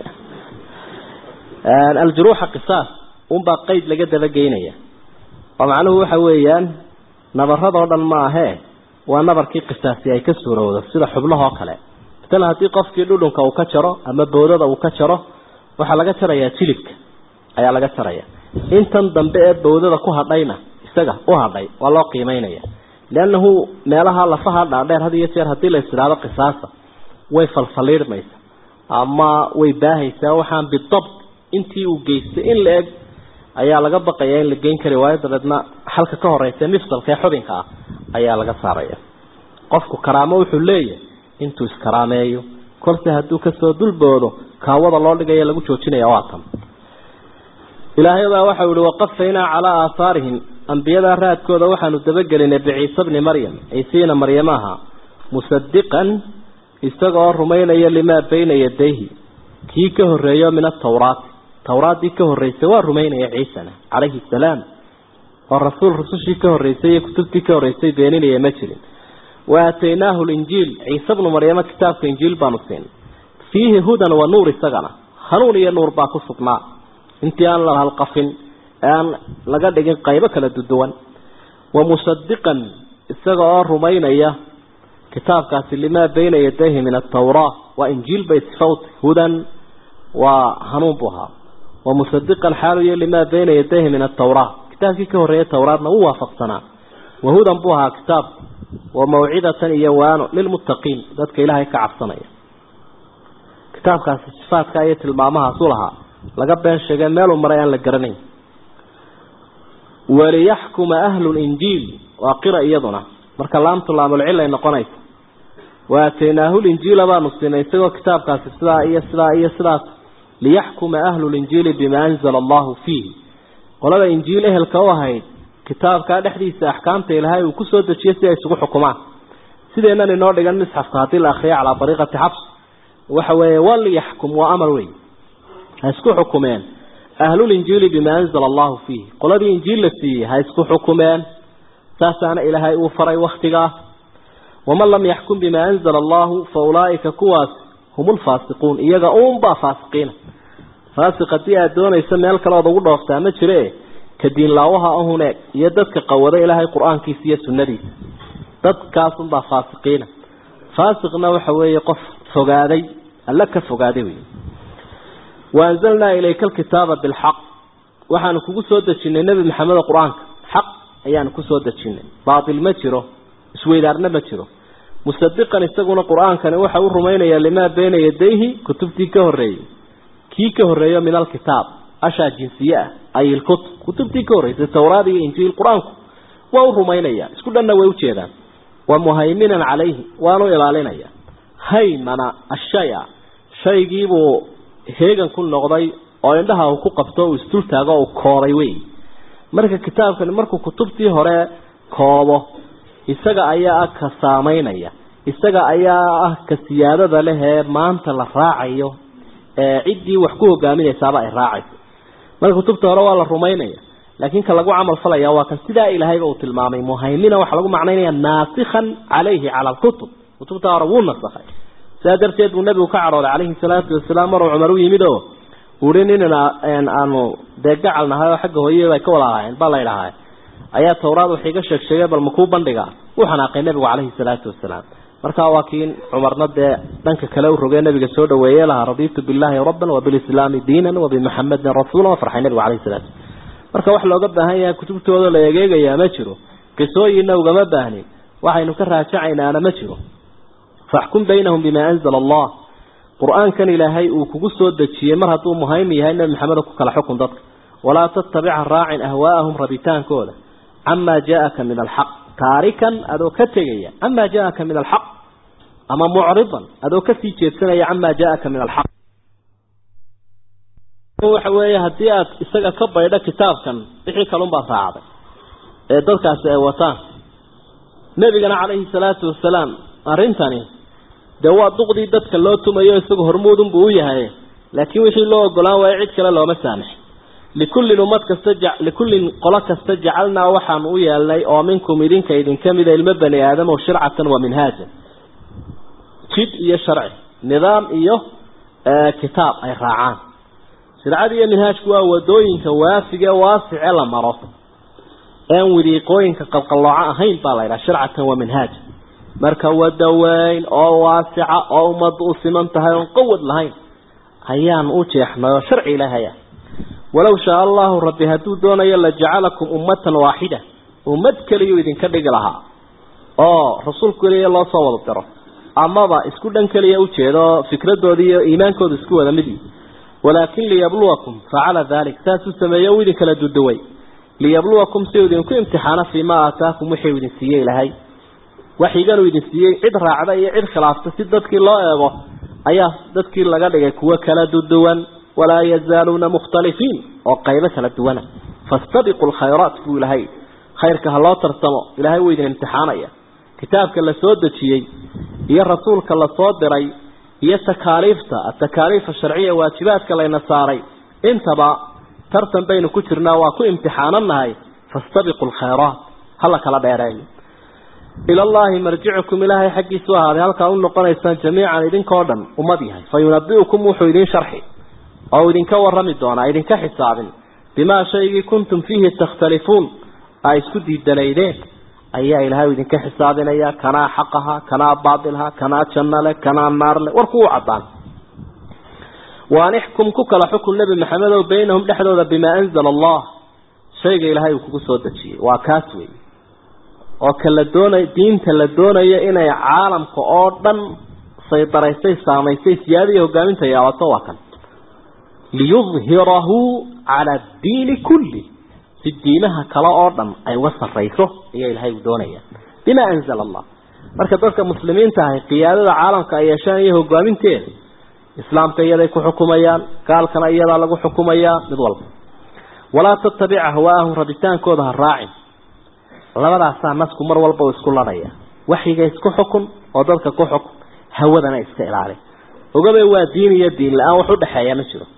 aljuruuxa qisaas unbaa qeyd laga dabageynaya oo macnuhu waxa weeyaan nabaradoo dhan ma ahee waa nabarkii qisaasi ay ka suurowdo sida xubnahoo kale matalan haddii qofkii dhudhunka uu ka jaro ama boodada uu ka jaro waxaa laga jarayaa jilibka ayaa laga jaraya intan dambe ee bawdada ku hadhayna isaga u hadhay waa loo qiimeynaya liannahu meelaha lafaha dhaadheer had iyo jeer haddii la isidhaado qisaasa way falfaliidhmaysa ama way baahaysaa waxaan bidabt intii uu geystay in la eg ayaa laga baqaya in la geyn kari waayo dabeedna xalka ka horeysa mifsalka ee xubinka ah ayaa laga saaraya qofku karaamo wuxuu leeyahay intuu iskaraameeyo kolse hadduu kasoo dulboodo kaawada loo dhigaya lagu joojinaya waa tan ilaahay baa waxau yihi waqafaynaa calaa aahaarihim ambiyada raadkooda waxaanu dabagelinay biciise bni maryam ciisiina maryamaha musadiqan isagaoo rumaynaya limaa bayna yadayhi kii ka horeeyo min atawraati tawraaddii ka horreysay waa rumaynaya ciisana calayhi salaam oo rasuul rusushii ka horreysay iyo kutubtii ka horreysay beeninaya ma jirin wa aataynaahu linjiil ciise bnu maryamo kitaabka injiil baanu siinay fiihi hudan wa nuur isagana hanuun iyo nuur baa ku sugnaa intii aan la halqafin ee aan laga dhigin qaybo kala duduwan wa musadiqan isaga oo rumaynaya kitaabkaasi limaa bayna yadayhi min atawraa waa injiil bay sifawta hudan waa hanuun buu ahaa wa musadiqan xaaluyo limaa bayna yadayhi min atawraa kitaabkii ka horreeyay tawraadna wuu waafaqsanaa wa hudan buu ahaa kitaabku wa mawcidatan iyo waano lilmuttaqiin dadka ilaahay ka cabsanaya kitaabkaasi sifaadka iyo tilmaamahaasu lahaa laga been sheegay meeluu maray aan la garanayn waliyaxkuma ahlu linjiil waa qira iyaduna marka laamtu laamulcilay noqonaysa wa aataynaahu linjiila baanu siinay isagoo kitaabkaasi sidaa iyo sidaa iyo sidaas liyaxkuma ahlu linjiili bima anzala allahu fiihi qolada injiil ehelka u ahayd kitaabkaa dhexdiisa axkaamta ilaahay uu kusoo dejiyo si ay isugu xukumaan sideennan inoo dhigan misxafka haddii la akriyo calaa ariiqati xabs waxa weeye waliyaxkum waa amar wey ha isku xukumeen ahlulinjiili bima anzala allahu fiihi qoladii injiil la siiyey ha isku xukumeen saasaana ilaahay uu faray waktigaas waman lam yaxkum bima anzala allahu fa ulaaika kuwaas hum lfaasiquun iyaga uunbaa faasiqiina faasiq haddii aad doonayso meel kale ood ugu dhooftaa ma jire ka diinlaawaha ahune iyo dadka qawada ilaahay qur-aankiisa iyo sunnadiisa dadkaasunbaa faasiqiina faasiqna waxa weeye qof fogaaday alla ka fogaaday wey waanzalnaa ilayka alkitaaba bilxaq waxaanu kugu soo dejinay nebi maxamedo qur-aanka xaq ayaanu kusoo dejinay baatil ma jiro isweydaarna ma jiro musadiqan isaguna qur-aankani waxa u rumaynayaa limaa bayna yadayhi kutubtii ka horreeyey kii ka horreeyo min alkitaab ashaa jinsiye ah ay ilkutub kutubtii ka horreysay tawraad iyo injiil qur-aanku waa u rumaynaya isku dhanna way ujeedaan wa muhayminan calayhi waanu ilaalinaya haymana ashaya shaygiibuu heegan ku noqday oo indhaha uu ku qabto uu isdultaago uu koobay wey marka kitaabkani markuu kutubtii hore koobo isaga ayaa ah ka saamaynaya isaga ayaa ah ka siyaadada leh ee maanta la raacayo ee ciddii wax ku hogaaminaysaaba ay raacayso marka kutubta hore waa la rumaynaya laakiin ka lagu camal falaya waa kan sidaa ilaahayba uu tilmaamay muhaymina waxaa lagu macnaynaya naasikhan calayhi cala alkutub kutubta hore wuu nasakhay sidaa darteed buu nabigu ka cadhooday calayhi salaatu wasalaam maruu cumar u yimid oo uhi nin aanu dee gacal nahay oo xagga hooyada ay ka wada ahaayeen baa la idhahaa ayaa tawraad wax iga sheeg sheegay bal makuu bandhiga u xanaaqay nabigu calayhi salaatu wasalaam markaa waa kiin cumarna dee dhanka kale u rogee nabiga soo dhaweeye lahaa raditu billahi rabban wabilislaami diinan wabimuxamedin rasuula waa farxay nabigu calayhi salaatu marka wax looga baahan yahay kutubtooda la egeegayaa ma jiro qisooyinna ugama baahnin waxaynu ka raajacaynaana ma jiro faxkum baynahum bima anzala allah qur-aankan ilaahay uu kugu soo dejiyey mar hadduu muhaymi yahay nabi maxamed ku kala xukun dadka walaa tattabica raacin ahwaa'ahum rabitaankooda camaa jaaaka min alxaq taarikan adoo ka tegaya camaa jaaaka min alxaq ama mucridan adoo kasii jeedsanaya camaa jaaaka min alxaq waxa weeye haddii aad isaga ka baydho kitaabkan wixii kalunbaad raacday ee dadkaasi ay wataan nebigana calayhi salaatu wasalaam arrintani dee waa duqdii dadka loo tumayo isagu hormuudunbuu u yahay laakiin wixii loo ogolaan waayo cid kale looma saamax likullin ummad kasta likullin qolo kasta jacalnaa waxaan u yeelnay oo minkum idinka idinka mida ilmo bani aadamo shircatan wa minhaajan jid iyo sharci nidaam iyo kitaab ay raacaan shircada iyo minhaajku waa wadooyinka waafige waasice la maro een wadiiqooyinka qalqallooco ahayn baa la yidhaha shircatan wa minhaaja marka wada weyn oo waasica oo ummadda u siman tahay oon qawad lahayn ayaan u jeexnay oo sharci ilaahaya walow shaa allahu rabbi hadduu doonayo la jacalakum ummatan waaxida ummad keliyuu idinka dhigi lahaa oo rasuul keliya loo soo wada diro amaba isku dhan keliya ujeedo fikradoodii iyo iimaankooda isku wada mid walaakin liyabluwakum facala dalik saasuu sameeye u idin kala duduway liyabluwakum si idinku imtixaano fii ma aataakum wixii idin siiyey ilahay waxyiganuu idin siiyey cid raacda iyo cid khilaafta si dadkii loo eego ayaa dadkii laga dhigay kuwo kala duduwan walaa yazaaluuna mukhtalifiin oo qaybo kala duwana fastabiqu lkhayraat buu ilahay khayrka ha loo tartamo ilahay wuu idin imtixaanaya kitaabka la soo dejiyey iyo rasuulka la soo diray iyo takaaliifta atakaaliif sharciya waajibaadka layna saaray intaba tartan baynu ku jirnaa waa ku imtixaananahay fastabiqu lkhayraat hala kala dheereeyo ila allahi marjicukum ilaahay xaggiisu ahaaday halkaa u noqonaysaan jamiican idinkoo dhan ummad yahay fa yunabiukum wuxuu idin sharxi oo idinka warami doonaa idinka xisaabin bimaa shaygii kuntum fiihi takhtalifuun aa isku diidanaydeen ayaa ilaahay idinka xisaabinaya kanaa xaqaha kanaa baatilha kanaa jannale kanaa naarle warku u cadaan waan ixkum ku kala xukun nebi maxamed ow baynahum dhexdooda bimaa anzala allah shayga ilaahay uu kugu soo dejiyey waa kaas wey oo ka la doonay diinta la doonayo inay caalamka oo dhan saydaraysay saamaysay siyaada iyo hogaaminta yeelato waa kan liyudhirahu cala addiini kulli si diimaha kale oo dhan ay uga sarrayso ayaa ilaahay uu doonaya bima anzala allah marka dadka muslimiinta ahay qiyaadada caalamka ay yeeshaan iyo hogaaminteeda islaamka iyaday ku xukumayaan gaalkana iyadaa lagu xukumayaa mid walba walaa tattabic ahwaahum rabitaankooda ha raacin labadaasaa nasku mar walba uu isku ladhaya waxyiga isku xukun oo dadka ku xukun hawadana iska ilaali ogabay waa diin iyo diin la-aan wax udhexeeya ma jiro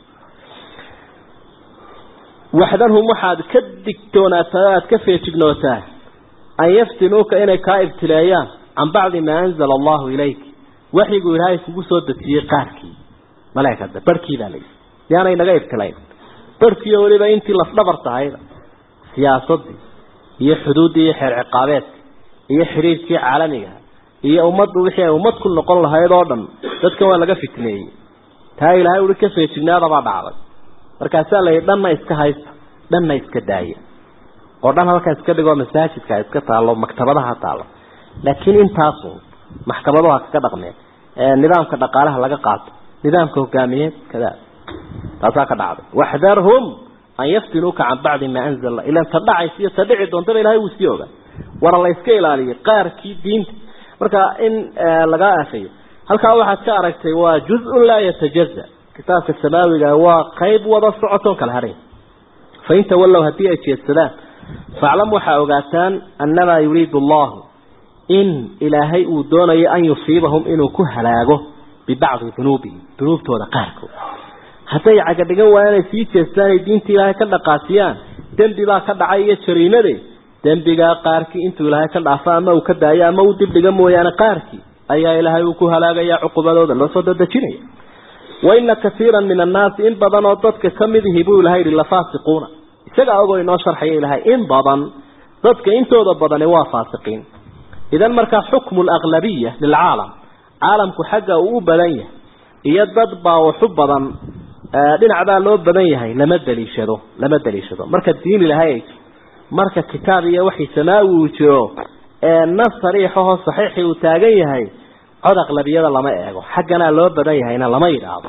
waxdanhum waxaad ka digtoonaataa aada ka feejignootaa an yaftinuuka inay kaa ibtileeyaan can bacdi maa anzala allahu ilayk waxyigu ilaahay kugu soo dejiyey qaarkii malaykada barhkii baa layihi yaanay naga ibtilayn barhkiiyo weliba intii lafdhabar tahayda siyaasadii iyo xuduuddii iyo xeer ciqaabeedka iyo xiriirkii caalamiga iyo ummaddu wixii ay ummad ku noqon lahayd oo dhan dadkan waa laga fitneeyey taa ilaahay ui ka feejignaadabaa dhacday markaasaa la yidhi dhanna iska haysta dhanna iska daaya oo dhan halkaa iska dhigoo masaajidka iska taallo maktabadaha taallo laakiin intaasu maxkamaduha kaga dhaqmeen nidaamka dhaqaalaha laga qaato nidaamka hogaamiyeed kada taasaa ka dhacday waxdarhum an yaftinuuka can bacdi maa anzala ilan ta dhacaysa iyo ta dhici doontaba ilahay wuu sii ogaa war la iska ilaaliyo qaarkii diinta marka in laga afayo halkaa waxaad ka aragtay waa juz-un laa yatajaza kitaabka samaawiga waa qayb wada socotoon kala hadhay fain tawallow haddii ay jeedsadaan faclam waxaa ogaataan annamaa yuriidu allahu in ilaahay uu doonayo an yusiibahum inuu ku halaago bibacdi dunuubihim dunuubtooda qaarkood hadday cagadhigan waayaan ay sii jeestaan ay diinta ilaahay ka dhaqaasiyaan dembi baa ka dhacay iyo jariimade dembigaa qaarkii intuu ilaahay ka dhaafo ama uu ka daayo ama uu dibdhiga mooyaane qaarkii ayaa ilaahay uu ku halaagaya cuqubadooda loo soo dadejinaya wa ina kaiiran min annaasi in badan oo dadka ka mid ihi buu ilahay yihi lafaasiquuna isagaa ogoo inoo sharxaya ilahay in badan dadka intooda badani waa faasiqiin idan markaa xukmu alaglabiya lilcaalam caalamku xagga uu u badan yahay iyo dad baa waxu badan dhinac baa loo badan yahay lama daliishado lama daliishado marka diin ilahay marka kitaab iyo waxii samaawi uu jiro ee nas sariixahoo saxiixii uu taagan yahay cod aqlabiyada lama eego xagganaa loo badan yahayna lama yidhaahdo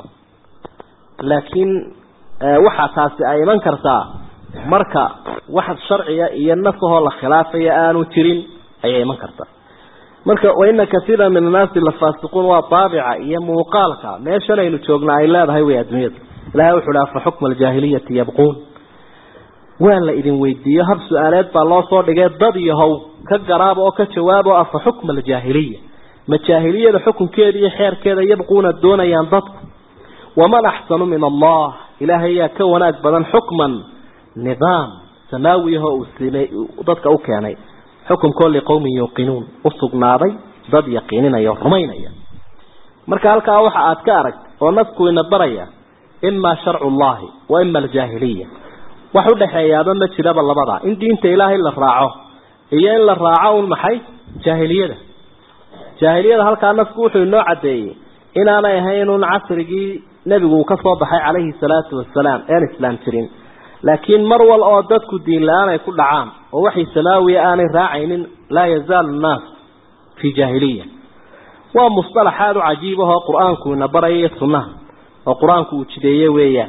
laakiin waxaa taasi ay iman kartaa marka wax sharciga iyo nasahoo la khilaafaya aanu jirin ayay iman kartaa marka waina kaiira min annaasi lafaasiquun waa daabica iyo muuqaalka meeshan aynu joogna ay leedahay wey adduunyada ilahay wuxu uhi afa xukma aljaahiliyati yabquun waa la idin weydiiyo hab su-aaleed baa loo soo dhigay dad yahow ka garaab oo ka jawaabo afa xukma aljaahiliya ma jaahiliyada xukunkeeda iyo xeerkeeda yabquuna doonayaan dadku waman axsanu min allah ilaahay yaa ka wanaag badan xukman nidaam samaawiyaho uu simey dadka u keenay xukunkoo liqowmin yuuqinuun usugnaaday dad yaqiininaya o rumaynaya marka halkaa waxa aad ka arag oo nasku ina baraya imaa sharcu llahi wa ima aljaahiliya wax udhaxeeyaaba ma jiraba labadaa in diinta ilaahay la raaco iyo in la raaco un maxay jaahiliyada jaahiliyada halkaa nasku wuxuu inoo caddeeyey inaanay ahayn un casrigii nebigu uu ka soo baxay calayhi salaatu wasalaam een islaam jirin laakiin mar wal oo dadku diin la-aan ay ku dhacaan oo waxay samaawiya aanay raacaynin laa yazaalu nnaas fii jaahiliya waa musطalax aada u cajiib ahoo qur-aanku ina baraya sunnaha oo qur-aanku uu jideeye weeyaan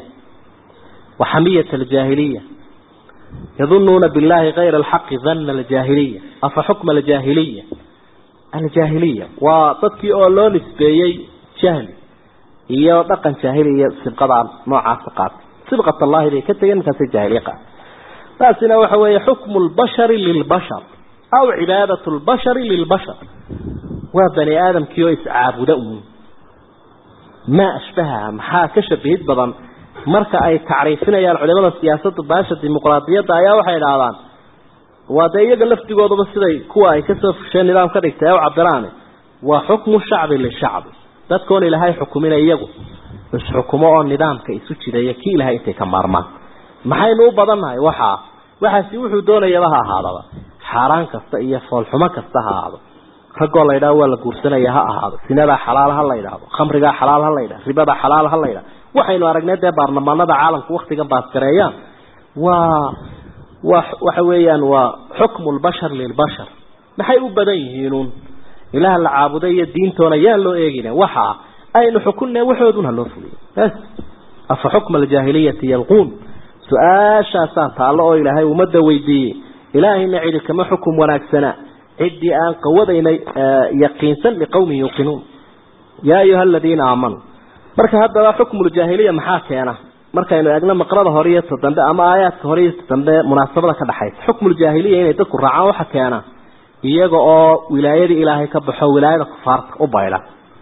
wa xamiyat aljaahiliya yadunuuna billahi kayra alxaqi dana aljaahiliya afa xukma aljaahiliya aljaahiliya waa dadkii oo loo nisbeeyey jahli iyo dhaqan jaahili iyo sibqada noocaasa qaatay sibqat allahi bay ka tegeen markaasay jaahiliya qaatay taasina waxa weeye xukmu lbashari lilbashar aw cibaadat lbashari lilbashar waa bani aadamkii oo iscaabuda uun maa ashbahaha maxaa ka shabahid badan marka ay tacriifinayaan culimada siyaasadda baasha dimuqraadiyadda ayaa waxay idhaahdaan waa dee iyaga lafdigooduba siday kuwa ay kasoo fusheen nidaam ka dhigtay u cabiraan waa xukmu shacbi lishacbi dadkoon ilaahay xukumina iyagu isxukumo oo nidaamka isu jidaya kii ilahay intay ka maarmaan maxaynu u badannahay waxaa waxaasi wuxuu doonayaba ha ahaadaba xaaraan kasta iyo foolxumo kasta ha ahaado raggoo la yidhaho waa la guursanaya ha ahaado sinadaa xalaal ha la yidhaahdo khamrigaa xalaal ha la yidhahdo ribadaa xalaal ha la yidhahdo waxaynu aragnay dee baarlamaanada caalamku waktigan baaskareeyaan waa wa waxa weeyaan waa xukmu lbashar lilbashar maxay u badan yihiinuun ilaah la caabuday iyo diintoona yaan loo eegina waxa aynu xukunne waxoodun ha loo fuliyo bas afa xukma aljaahiliyati yalquun su-aashaasaa taallo oo ilaahay ummadda weydiiyey ilaahayna cidi kama xukum wanaagsana ciddii aan qawadaynay yaqiinsan liqowmin yuuqinuun yaa ayuha aladiina aamanuu marka haddaba xukmuljaahiliya maxaa keena markaynu eegno maqrada hore iyo ta dambe ama aayaadka hore iyo ta dambe munaasabada ka dhexaysa xukmuljaahiliya inay dadku raacaan waxa keena iyaga oo wilaayadii ilaahay ka baxo wilaayada kufaarta u baydha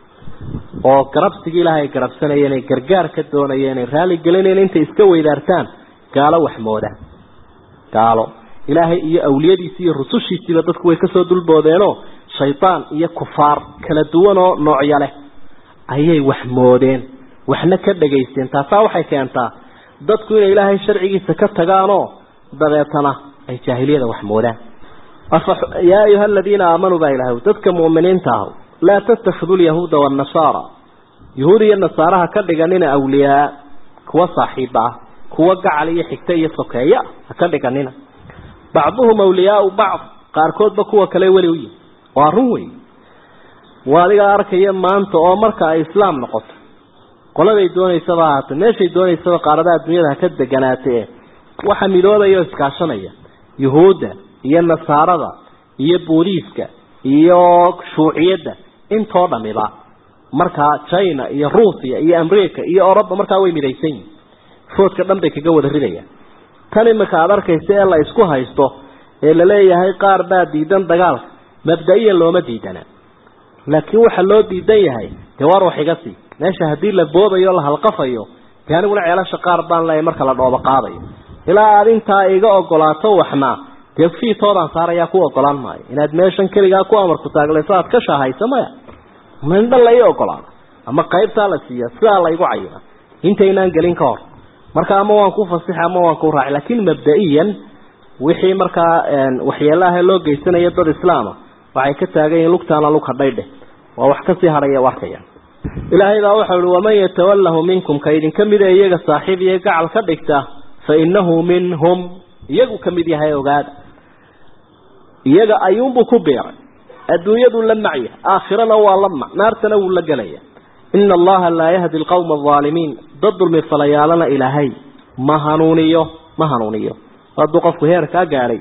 oo garabsigii ilaahay ay garabsanayeen ay gargaar ka doonayeen ay raali gelinayeen intay iska weydaartaan gaalo waxmooda gaalo ilaahay iyo awliyadiisi iyo rusushiisiiba dadku way kasoo dulboodeenoo shaydaan iyo kufaar kala duwan oo noocyo leh ayay wax moodeen waxna ka dhegaysteen taasaa waxay keentaa dadku inay ilaahay sharcigiisa ka tagaanoo dabeetana ay jaahiliyada wax moodaan yaa ayuha aladiina aamanuu baa ilahay dadka mu'miniinta ah laa tattakhiduu lyahuuda waannasaara yahuud iyo nasaaraha ka dhiganina awliyaa kuwa saaxiiba ah kuwa gacal iyo xigta iyo sokeeya ha ka dhiganina bacduhum awliyaau bacd qaarkoodba kuwa kale weli u yihi waa run wey waa adigaa arkaya maanta oo marka ay islaam noqoto qoladay doonaysaba ahaatee meeshay doonaysaba qaaradaha adduunyada ha ka deganaatee waxa midoobaya oo iskaashanaya yuhuudda iyo nasaarada iyo booliiska iyo shuuciyadda intoo dhamiba markaa china iyo ruusiya iyo america iyo oroba markaa way midaysan yihin foodka dhan bay kaga wada ridayaan tan imika aada arkaysa ee la isku haysto ee laleeyahay qaar baa diidan dagaalka mabda-iyan looma diidana laakiin waxa loo diidan yahay dee waar wax iga sii meesha haddii la boobayo la halqafayo dee aniguna ceelasha qaar baan leeyahay marka la dhoobo qaadayo ilaa aada intaa iga ogolaato waxna dee fiitoodaan saarayaa ku ogolaan maayo inaad meeshan keligaa ku amarku taaglayso aad ka shaahayso maya mindhan la ii ogolaado ama qaybtaa la siiya sidaa la igu cayina intaynaan gelin ka hor marka ama waan ku fasixi ama waan ku raaci laakiin mabda-iyan wixii markaa waxyeelaha loo geysanayo dad islaama waxay ka taagan yihiin lugtaana lug hadhaydheh waa wax kasii hadhaya u arkaya ilaahay baa waxau ihi waman yatawalahu minkum ka idinka mida iyaga saaxiib iyo gacal ka dhigta fa inahu minhum iyagu ka mid yahay ogaada iyaga ayuunbuu ku beeray adduunyaduu la macya aakhirana waa la mac naartana wuu la gelaya ina allaha laa yahdi alqawma alaalimiin dad dulmi falayaalana ilaahay ma hanuuniyo ma hanuuniyo hadduu qofku heer kaa gaadhay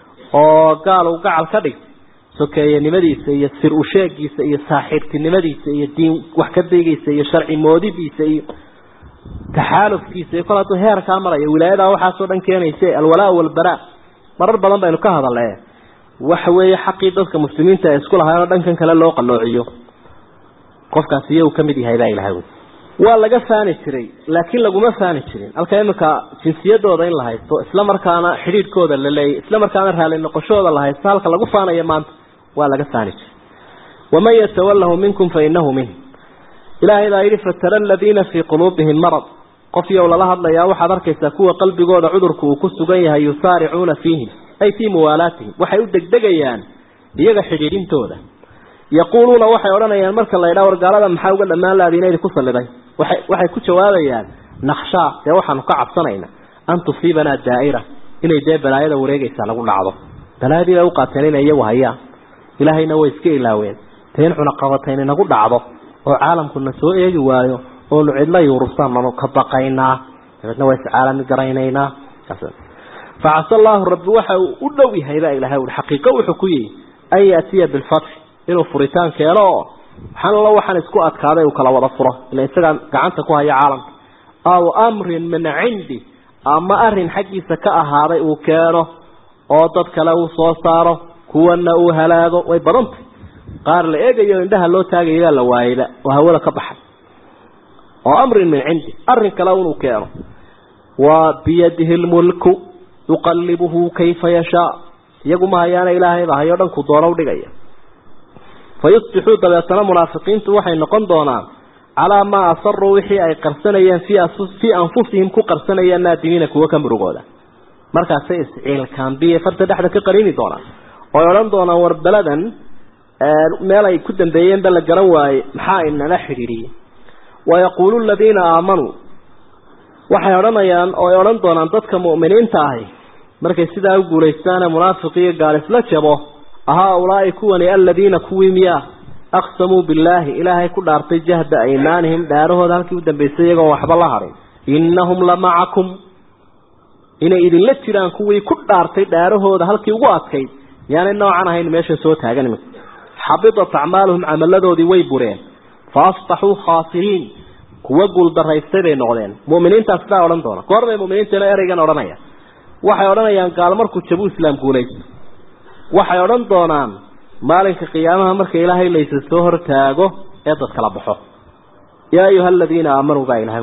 oo gaal uu gacal ka dhigtay sokeeyanimadiisa iyo sir usheegiisa iyo saaxiibtinimadiisa iyo diin wax ka daygiisa iyo sharci moodidiisa iyo taxaalufkiisa iyo kol hadduu heer kaa marayo wilaayadaa waxaasoo dhan keenaysa alwalaa walbaraa marar badan baynu ka hadalne waxa weeye xaqii dadka muslimiinta ay isku lahaayoo dhankan kale loo qaloociyo qofkaasi iyagu ka mid yahay baa ilahay wy waa laga faani jiray laakiin laguma faani jirin halka iminka jinsiyadooda in la haysto isla markaana xidhiidhkooda la leeyay isla markaana raali noqoshooda la haysto halka lagu faanayo maanta waa laga faani jiray waman yatawalahu minkum fa inahu minh ilaahay baa yidhi fatara aladiina fii quluubihim marad qof yow lala hadlayaa waxaad arkaysaa kuwa qalbigooda cudurku uu ku sugan yahay yusaaricuuna fiihim ay fii muwaalaatihim waxay u degdegayaan iyaga xidhiidhintooda yaquuluuna waxay odhanayaan marka la ydhaa wargaalada maxaa uga dhammaan laadiina idinku salliday waay waxay ku jawaabayaan nakshaa dee waxaanu ka cabsanayna an tusiibanaa daa'ira inay dee balaayada wareegaysaa lagu dhacdo balaayadii bay u qaateen inay iyagu hayaan ilaahayna way iska ilaaween dee in cunaqabatayn inagu dhacdo oo caalamkuna soo eegi waayo oonu cidla yuurubsananu ka baqaynaa dabeedna waa iscaalami garaynaynaa facasa allaahu rabbi waxa uu u dhow yahay baa ilahay ui xaqiiqo wuxuu ku yihi an yaatiya bilfatxi inuu furitaan keeno oo waxaan allo waxaan isku adkaaday uu kala wada furo ila isagaa gacanta ku haya caalamka aw amrin min cindi ama arin xaggiisa ka ahaaday uu keeno oo dad kale uu soo saaro kuwana uu halaago way badantay qaar la eegayo indhaha loo taagayaa la waayeyba oo hawada ka baxay oo amrin min cindi arin kale inuu keeno waa biyadihi lmulku yuqallibuhu kayfa yashaa iyagu ma hayaana ilaahayba hayo dhanku doona udhigaya fayusbixuu dabeetana munaafiqiintu waxay noqon doonaan calaa maa asaruu wixii ay qarsanayeen fii anfusihim ku qarsanayeen naadimiina kuwo ka murugooda markaasay isciilkaambiye farta dhexda ka qarini doonaan oy odhan doonaan war beladan meel ay ku dambeeyeenba la garan waaye maxaa inala xidhiidhiyey wayaquulu aladiina aamanuu waxay odhanayaan oo ay odhan doonaan dadka mu'miniinta ahi markay sidaa u guulaystaane munaafiq iyo gaal isla jabo ahaa-ulaa'i kuwani aladiina kuwii miyaa aqsamuu billaahi ilaahay ku dhaartay jahda aymaanihim dhaarahooda halkii u dambaysay iyagoon waxba la harin innahum la macakum inay idinla jiraan kuwii ku dhaartay dhaarahooda halkii ugu adkayd yaanay noocan ahayn meesha soo taagan imika xabidat acmaaluhum camaladoodii way bureen fa asbaxuu khaasiriin kuwa guuldaraystay bay noqdeen mu'miniintaas sidaa odhan doona goor bay mu'miniintana ereygan odhanaya waxay odhanayaan gaal markuu jabuu islaam guulaysto waxay odhan doonaan maalinka qiyaamaha marka ilaahay laysa soo hortaago ee dad kala baxo yaa ayuha aladiina aamanuu baa ilahay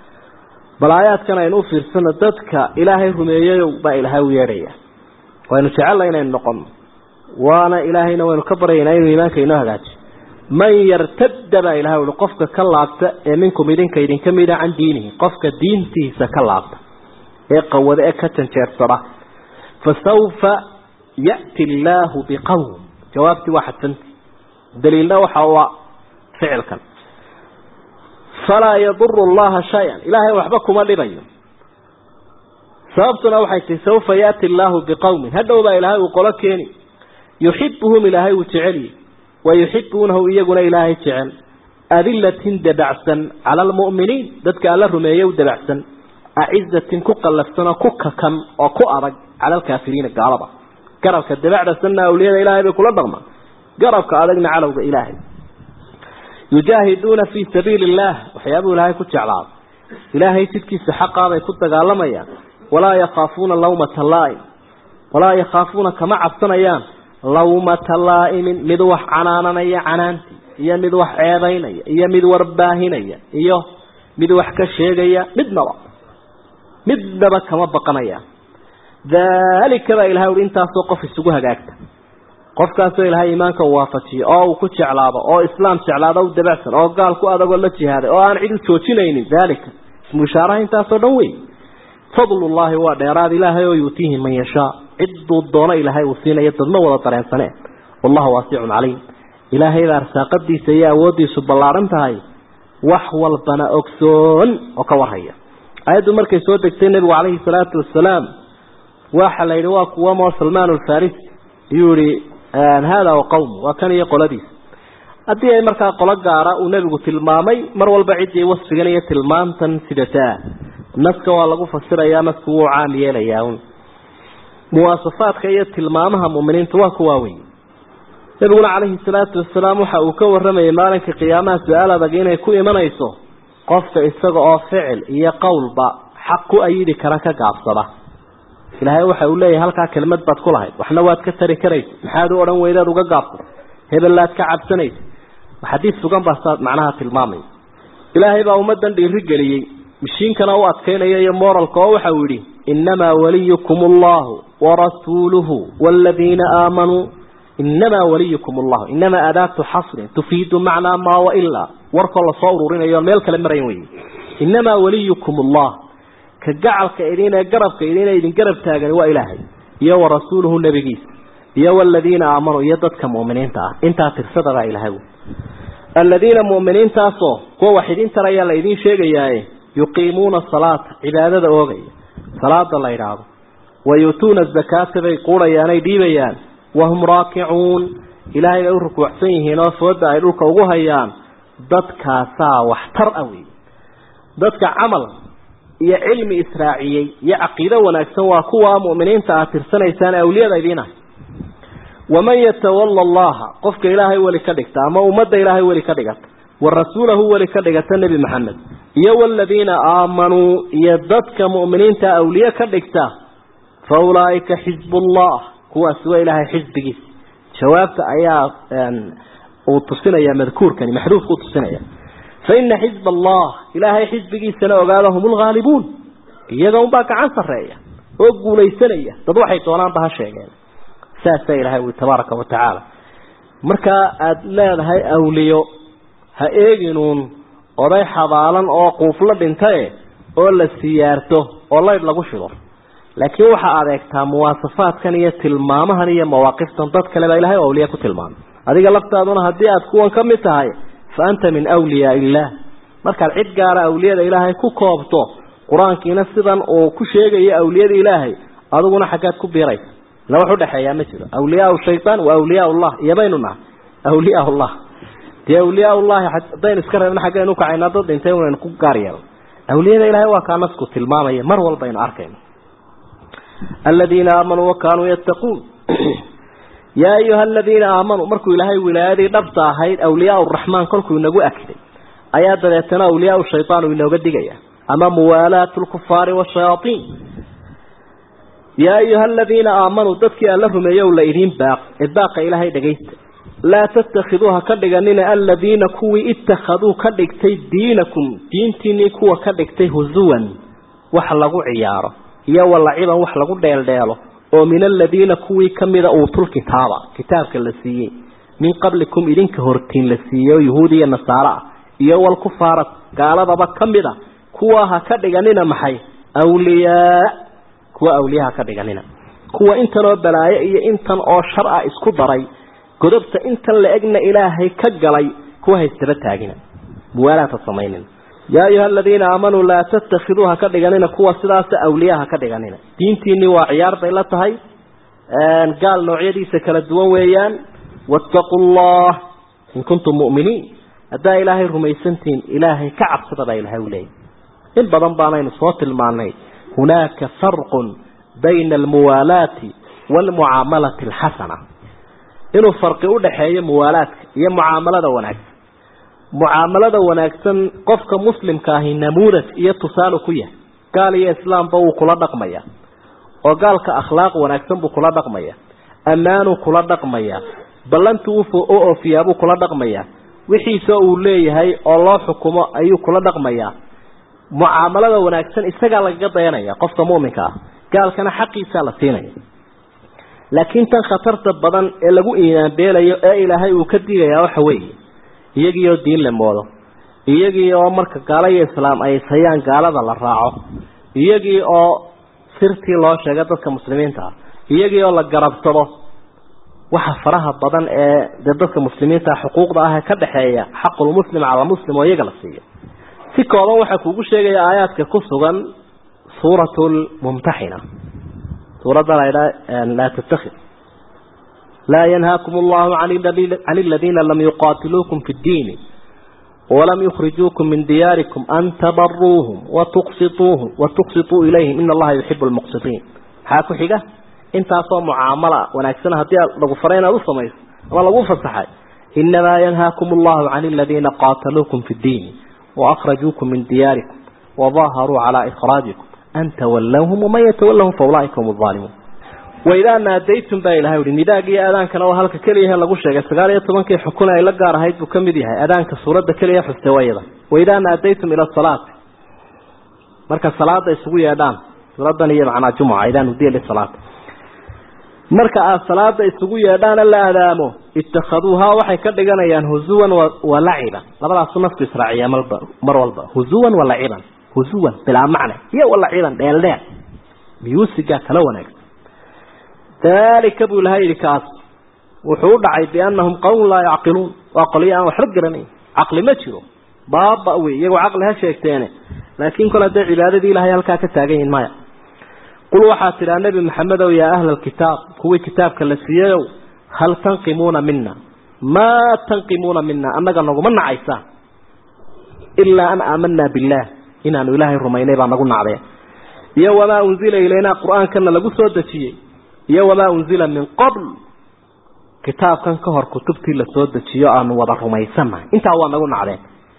bal aayaadkan aynu u fiirsano dadka ilaahay rumeeyeyow baa ilaahay u yeedhaya waynu jecella inaynu noqono waana ilaahayna waynu ka baryaynaa inuu iimaanka inoo hagaajiyo man yartadda baa ilahay uhi qofka ka laabta ee minkum idinka idinka mida can diinihi qofka diintiisa ka laabta ee qawada ee ka janjeersada fa sawfa ya'ti allaahu biqowm jawaabtii waa xadsanti daliilna waxa ua ficilkan falaa yaduru allaha shay-an ilaahay waxba kuma dhibayo sababtuna waxay tihi sawfa ya'ti allaahu biqowmin hadhow baa ilaahay uu qolo keeni yuxibuhum ilaahay uu jecelyi wa yuxibuunahu iyaguna ilaahay jecel adilatin dabacsan cala almu'miniin dadka alla rumeeye u dabacsan acizatin ku qallafsan oo ku kakan oo ku adag cala alkaafiriina gaalada garabka dabacda sanna awliyada ilaahay bay kula dhaqmaan garabka adagna calowga ilaahay yujaahiduuna fii sabiili illaah waxyaabuu ilaahay ku jeclaado ilaahay jidkiisa xaqaa bay ku dagaalamayaan walaa yakhaafuuna lawmata laa'im walaa yakhaafuuna kama cabsanayaan lawmata laa'imin mid wax canaananaya canaantii iyo mid wax ceebaynaya iyo mid warbaahinaya iyo mid wax ka sheegaya midnaba midnaba kama baqanayaan daalika baa ilahay uhi intaasoo qof isugu hagaagta qofkaasoo ilaahay iimaanka uu waafajiyo oo uu ku jeclaado oo islaam jeclaado u dabacsan oo gaal ku adagoo la jihaaday oo aan cid u joojinaynin daalika ismu ishaaraha intaasoo dhan wey fadlullaahi waa dheeraad ilaahay oo yuutiihi man yashaa cidduu doono ilaahay uu siinayo dadma wada dareensanee wallahu waasicun caliim ilaahayda arsaaqadiisa iyo awooddiisu ballaaran tahay wax walbana ogsoon oo ka warhaya ayaddu markay soo degtay nebigu calayhi salaatu wasalaam waxa la yidhi waa kuwa moo salmaan alfarisi ayuu yihi hada wa qawm waa kan iyo qoladiisa haddii ay markaa qolo gaara uu nebigu tilmaamay mar walba ciddii wasfigan iyo tilmaantan sidataa naska waa lagu fasirayaa nasku wuu caam yeelayaa un muwaasafaadka iyo tilmaamaha mu'miniinta waa kuwaa wey nebiguna calayhi salaatu wasalaam waxa uu ka warramayay maalinka qiyaamaha su-aal adag inay ku imanayso qofka isaga oo ficil iyo qowlba xaq ku ayidi kara ka gaabsada ilaahay waxa uu leeyahay halkaa kelmad baad ku lahayd waxna waad ka tari karaysa maxaad u odhan weydaad uga gaabsata hebellaad ka cabsanaysa xadiis sugan baa saad macnaha tilmaamaya ilaahay baa ummaddan dhiiri geliyey mishiinkana u adkaynaya iyo moralka oo waxa uu yidhi innamaa waliyukum allahu warasuuluhu waaladiina aamanuu innamaa waliyukum allahu innamaa adaatu xasrin tufiidu macnaa maa wailaa warkoo lasoo ururinayo meel kale marayn wey innamaa waliyukum allah ka gacalka idin ee garabka idin ee idin garab taagan waa ilaahay iyo wa rasuuluhu nebigiisa iyo waladiina aamanuu iyo dadka mu'miniinta ah intaa tirsada baa ilaahay aladiina mu'miniintaasoo kuwa wax idin tarayaa la idiin sheegayaaye yuqiimuuna salaata cibaadada oogaya salaada la idhaahdo wa yuutuuna zakaata bay quudhayaan ay dhiibayaan wahum raakicuun ilaahay bay u rukuucsan yihiin oo fooda ay dhulka ugu hayaan dadkaasaa waxtar ah wey dadka camal iyo cilmi israaciyey iyo caqiido wanaagsan waa kuwa mu'miniinta aad tirsanaysaan awliyada idiinah waman yatawalla allaha qofka ilaahay weli ka dhigta ama ummadda ilaahay weli ka dhigata wa rasuulahu weli ka dhigata nebi maxamed iyo waladiina aamanuu iyo dadka mu'miniinta awliye ka dhigta fa ulaa'ika xisbullah kuwaasi waa ilaahay xisbigiisa jawaabta ayaa uu tusinaya madkuurkani maxduufku tusinaya faina xisb allah ilaahay xisbigiisana ogaada hum lghaalibuun iyaga unbaa gacan sarreeya oo guulaysanaya dad waxay doonaanba ha sheegeen saasaa ilahay ui tabaaraka wa tacaala markaa aada leedahay awliyo ha eeginuun oday xabaalan oo quufla dhintaye oo la siyaarto oo laydh lagu shido laakiin waxaa adeegtaa muwaasafaadkan iyo tilmaamahan iyo mawaaqiftan dad kale baa ilahay awliya ku tilmaamay adiga laftaaduna haddii aada kuwan ka mid tahay fa anta min wliyaa illaah markaad cid gaara awliyada ilaahay ku koobto qur-aankiina sidan uu ku sheegayo awliyada ilaahay adiguna xaggaad ku biiraysa ila wax udhexeeyaa ma jiro awliyaa shaytaan wa awliyaa llah iyo baynu nahay awliyaa llah dee awliyaa llahi haddaynu iska reebna xaggaynu ukacayna dad dhintay unaynu ku gaar yeelo awliyada ilaahay waa kaa nasku tilmaamaya mar walbaynu arkayno aladiina aamanuu wakanuu yattaquun yaa ayuha aladiina aamanuu markuu ilaahay wilaayadii dhabta ahayd awliyaa raxmaan kolkuu inagu akiday ayaa dabeetana awliyaa shaytaan uu inooga digaya ama muwaalaat lkufaari washayaaiin yaa ayuha aladiina aamanuu dadkii alla rumeeyow la idiin baaq ee baaqa ilaahay dhagaysta laa tattakhiduuha ka dhiganina aladiina kuwii ittakhaduu ka dhigtay diinakum diintiinii kuwa ka dhigtay husuwan wax lagu ciyaaro iyo walaciban wax lagu dheeldheelo oo min aladiina kuwii kamida uutul kitaaba kitaabka la siiyey min qablikum idinka hortiin la siiyey oo yuhuud iyo nasaaro ah iyo walkufaara gaaladaba kamida kuwa ha ka dhiganina maxay awliyaa kuwa awliya ha ka dhiganina kuwa intan oo balaayo iyo intan oo shar ah isku daray godobta intan la egna ilaahay ka galay kuwa haystaba taagina muwaalaata samaynina yaa ayuha aladiina aamanuu laa tattakhiduuha ka dhiganina kuwa sidaasa awliyaha ka dhiganina diintiinii waa ciyaar bay la tahay gaal noocyadiisa kala duwan weeyaan wattaquu llah in kuntum mu'miniin haddaa ilaahay rumaysantihiin ilaahay ka cabsada baa ilahay u leeyay in badan baanaynu soo tilmaanay hunaaka farqun bayna almuwaalaati waalmucaamalati alxasana inuu farqi udhaxeeyo muwaalaadka iyo mucaamalada wanaagsan mucaamalada wanaagsan qofka muslimka ahi namuudaj iyo tusaale ku yahay gaal iyo islaamba wuu kula dhaqmaya oo gaalka akhlaaq wanaagsan buu kula dhaqmaya ammaanuu kula dhaqmaya ballantu u oofiyaabuu kula dhaqmaya wixiisa uu leeyahay oo loo xukumo ayuu kula dhaqmayaa mucaamalada wanaagsan isagaa lagaga dayanaya qofka mu'minka ah gaalkana xaqiisaa la siinaya laakiin tan khatarta badan ee lagu iinaanbeelayo ee ilaahay uu ka digayaa waxa weeye iyagii oo diin la moodo iyagii oo marka gaalo iyo islaam ay ishayaan gaalada la raaco iyagii oo sirtii loo sheega dadka muslimiinta ah iyagii oo la garabsado waxa faraha badan ee dee dadka muslimiinta xuquuqda ah ee ka dhexeeya xaqulmuslim cala muslim oo iyaga la siiyo si kooban waxaa kuugu sheegaya aayaadka ku sugan suurat lmumtaxina suuradda laydha laa tattakhid laa yanhaakum allahu can aladiina lam yuqaatiluukum fi ddiini walam yukhrijuukum min diyaarikum an tabaruuhum watuqsituuhum watuqsituu ilayhim ina allaha yuxibu lmuqsitiin maxaa ku xiga intaasoo mucaamala wanaagsan haddii lagu faray inaad u samayso ama lagu fasaxay inamaa yanhaakum allahu can aladiina qaataluukum fi ddiini waأkrajuukum min diyaarikum wadaharuu calaa ikhraajikum an tawallawhum waman yatawallahum faulaaika hum aalimuun waidaa naadaytum baa ilahay uhi nidaag iyo aadaankana oo halka keliyahe lagu sheegay sagaal iyo tobankii xukun ay la gaar ahayd buu ka mid yahay aadaanka suuradda keliya xuste wayada waidaa naadaytum ila salaati marka salaada isugu yeedhaan suuradan iyo macnaa jumuca idaa nudiya lisalaati marka aad salaada isugu yeedhaana la adaamo itakhaduuhaa waxay ka dhiganayaan huzuwan wa laciban labadaasu nafku israaciya malba mar walba huzuwan wa laciban huzuwan bilaa macne iyo wa laciban dheeldheel miyuusigaa kala wanaagsan dalika buu ilahay yidhi kaas wuxuu u dhacay biannahum qawmun laa yacqiluun waa qolyo aan waxba garanayn caqli ma jiro baaba wey iyagoo caqli ha sheegteene laakiin kol hadday cibaadadii ilahay halkaa ka taagan yihin maya qul waxaa tidhaa nebi maxamedow yaa ahla alkitaab kuwii kitaabka la siiyayow hal tanqimuuna mina maa tanqimuuna mina annaga naguma nacaysaan ilaa an aamanaa billaah inaanu ilaahay rumaynay baa nagu nacdeen iyo wamaa unzila ilaynaa qur-aankana lagu soo dejiyey iyo wamaa unzila min qabl kitaabkan ka hor kutubtii lasoo dejiyo aanu wada rumaysannahay intaa waa nagu nacdeen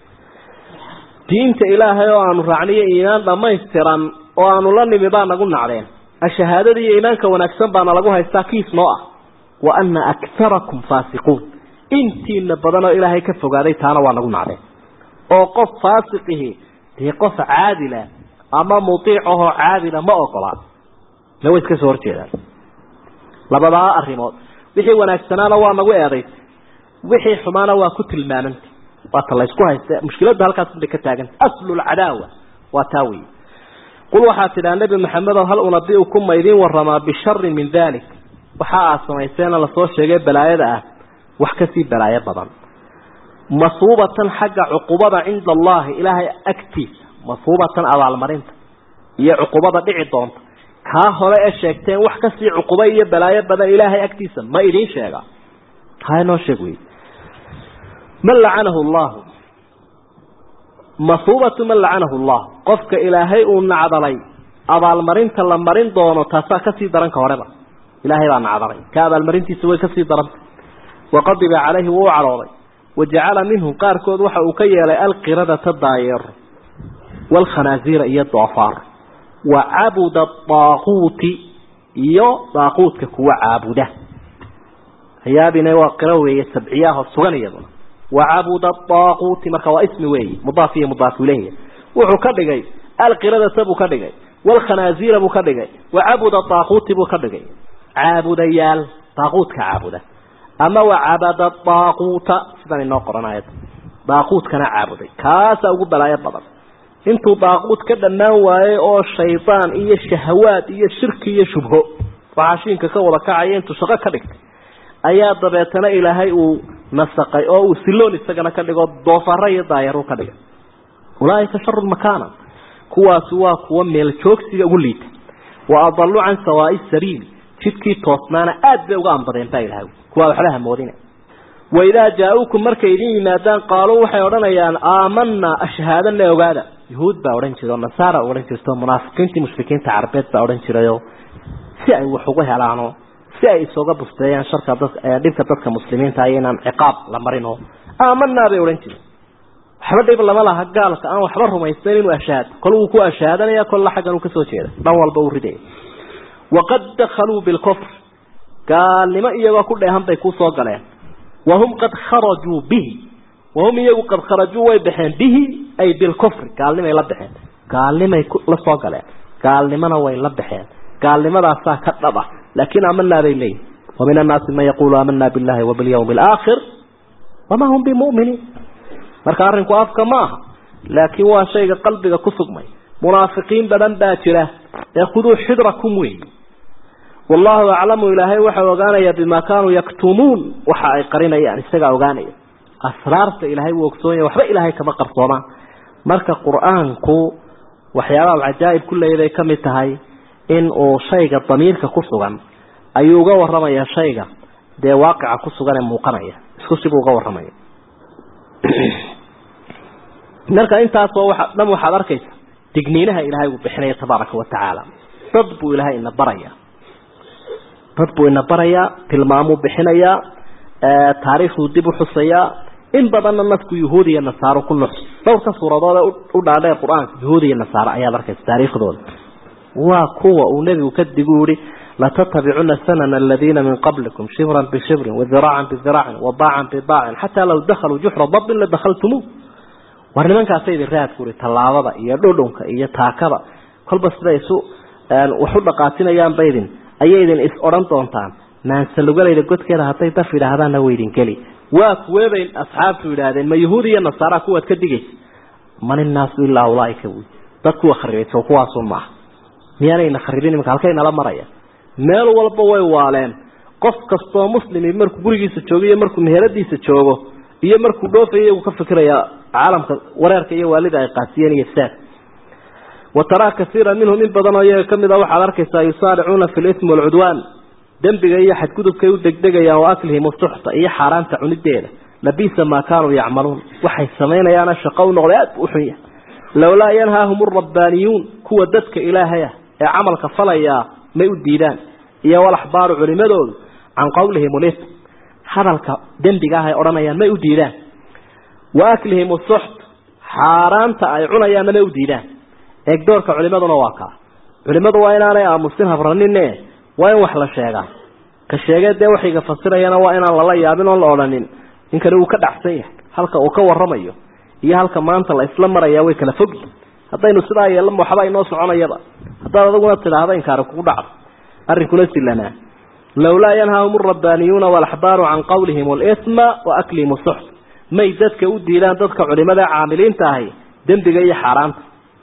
diinta ilaahay oo aanu raacniyo iimaan dhammaystiran oo aanu la nimi baa nagu nacdeen ashahaadada iyo iimaanka wanaagsan baana lagu haystaa kiis noo ah wa ana akarakum faasiquun intiina badanoo ilaahay ka fogaaday taana waa nagu nacdeen oo qof faasiqihi dee qof caadila ama mutiic ahoo caadila ma ogolaa le way iska soo horjeedaan labadaa arrimood wixii wanaagsanaana waa nagu eedaysay wixii xumaana waa ku tilmaamantay waata laysku haysta mushkiladda halkaas bay ka taaganta aslulcadaawa waa taa wey qul waxaa tidhaa nebi maxamedow hal unabiukum ma idiin waramaa bisharin min dalik waxa aad samayseena lasoo sheegay balaayada ah wax kasii balaayo badan masuubatan xagga cuqubada cinda allahi ilaahay agtiisa masuubatan abaalmarinta iyo cuqubada dhici doonta kaa hore ee sheegteen wax kasii cuqubo iyo balaayo badan ilaahay agtiisa ma idiin sheega haa inoo sheeg wey man lacanahu llahu masuubatu man lacanahu allah qofka ilaahay uu nacdalay abaalmarinta la marin doono taasaa kasii daran ka horeba ilaahay baa nacdalay ka abaalmarintiisa way kasii darantay waqadiba calayhi wuu u cadhooday wajacala minhum qaarkood waxa uu ka yeelay alqiradata daayeer waalkhanaasiira iyo doofaar wa cabuda daaquuti iyo daaquudka kuwa caabuda hayaabina waa qiro weeye sabciyaahoo sugan iyaduna wacabuda daaquuti marka waa ismi weeye mudaaf iyo mudaaf ileyh wuxuu ka dhigay alqiradata buu ka dhigay waalkhanaasiira buu ka dhigay wacabuda daaquuti buu ka dhigay caabudayaal daaquudka caabuda ama wacabada daaquuta sidan inoo qoran ayada daaquudkana caabuday kaasaa ugu balaayo badan intuu daaquud ka dhammaan waayey oo shaydaan iyo shahawaad iyo shirki iyo shubho waxaashiinka ka wada kacaya intuu shaqo ka dhigtay ayaa dabeetana ilaahay uu nasaqay oo uu siloon isagana ka dhigo doofaro iyo daayaru ka dhigay ulaaika sharu makaana kuwaasi waa kuwa meel joogsiga ugu liita wa adalu can sawaai sabiil jidkii toosnaana aad bay uga anbadeen baa ilahay kuwaa waxba hamoodina waidaa jaa-uukum markay idin yimaadaan qaaluu waxay odhanayaan aamanaa ashhaadana ogaada yuhuud baa odhan jira oo nasaara odhan jirto munaafiqiintii mushrikiinta carabeed baa odhan jirayo si ay wax ugu helaano si ay isooga busteeyaan sharka dadka dhibka dadka muslimiinta iyo inaan ciqaab la marin oo aamanaa bay odhan jireen waxba dhib lama laha gaalka aan waxba rumaysteyn inuu ashaado kol wuu ku ashaadanaya kolla xaggan uu kasoo jeeda dhan walba uu ridaya waqad dakhaluu bilkufr gaalnimo iyagoo ku dheehan bay kusoo galeen wahum qad kharajuu bihi wahum iyagu qad kharajuu way baxeen bihi ay bilkufri gaalnimay la baxeen gaalnimay la soo galeen gaalnimona way la baxeen gaalnimadaasaa ka dhab ah laakiin aamanaa bay leeyihin wa min annaasi man yaquulu aamanaa billahi wa bilyawmi alaakhir wamaa hum bimuminiin marka arrinku afka ma aha laakiin waa shayga qalbiga ku sugmay munaafiqiin badan baa jira ee khuduu xidrakum weey wallahu aclamu ilaahay waxau ogaanaya bimaa kaanuu yaktumuun waxa ay qarinayaan isagaa ogaanaya asraarta ilaahay wuu ogsoonaya waxba ilaahay kama qarsoomaan marka qur-aanku waxyaabaha cajaa'ib ku leeyaday ka mid tahay in uu shayga damiirka ku sugan ayuu uga warramaya shayga dee waaqica ku sugan ee muuqanaya isku sibuu uga warramaya marka intaasoo waa dhan waxaad arkaysa digniinaha ilaahay uu bixinaya tabaaraka wa tacaala dad buu ilaahay ina baraya dad buu ina barayaa tilmaamuu bixinayaa taariikhduu dib u xusayaa in badanna nasku yuhuud iyo nasaaro ku nuxs dhowrka suuradood ee u dhaadheer qur-aanka yuhuud iyo nasaaro ayaad arkaysa taariikhdooda waa kuwa uu nebigu kadigu yihi latatabicuna sanana aladiina min qablikum shibran bishibrin wadiraacan bidiracin wabaacan bibaacin xataa law dakhaluu juxra dabin ladakhaltumuuh war nimankaasa idin raadku uri tallaabada iyo dhudhunka iyo taakada kolba siday isu wax u dhaqaatinayaanba idin ayay idin is odhan doontaan maansalugalayda godkeeda hadday daf yidhaahdaanna way idin geli waa kuweebay asxaabtu yidhaahdeen ma yahuud iyo nasaara kuwaad ka digaysa man innaasu ilaa ulaaika wy dad kuwa kharibay soo kuwaasun maaha miyaanayna kharibin imika halkay nala maraya meel walba way waaleen qof kastoo muslimi markuu gurigiisa joogo iyo markuu meheradiisa joogo iyo markuu dhoofayo iyagu ka fikiraya caalamka wareerka iyo waalida ay qaasiyeen iyo ifsaad wa taraa kasiira minhum in badan oo iyaga kamid a waxaad arkaysaa yusaaricuuna fi lismi walcudwaan dembiga iyo xadgudubkay u degdegayaan wa aklihim usuxta iyo xaaraanta cunideeda labisa maa kaanuu yacmaluun waxay samaynayaana shaqo u noqday aad bu u xun yahay lowlaa yanhaahum rabbaaniyuun kuwa dadka ilaahay ah ee camalka falayaa may u diidaan iyo walaxbaaru culimadoodu can qawlihim ulism hadalka dembiga ah ay odhanayaan may u diidaan wa aklihim usuxt xaaraanta ay cunayaanna may u diidaan eegdoorka culimaduna waa kaa culimadu waa inaanay aamusin habranine waa in wax la sheegaa ka sheegee dee waxayga fasirayana waa inaan lala yaabin oon la odhanin ninkani uu ka dhacsan yahay halka uu ka waramayo iyo halka maanta la isla maraya way kala fogyi haddaynu sidaa yeelama waxba inoo soconayaba haddaad adaguna tidhaahda inkaari kugu dhacdo arrinkuna silanaa lowlaa yanhaahum rabbaaniyuuna walaxbaaru can qawlihim alisma wa aklihim usuxt may dadka u diidaan dadka culimada caamiliinta ahi dembiga iyo xaaraanta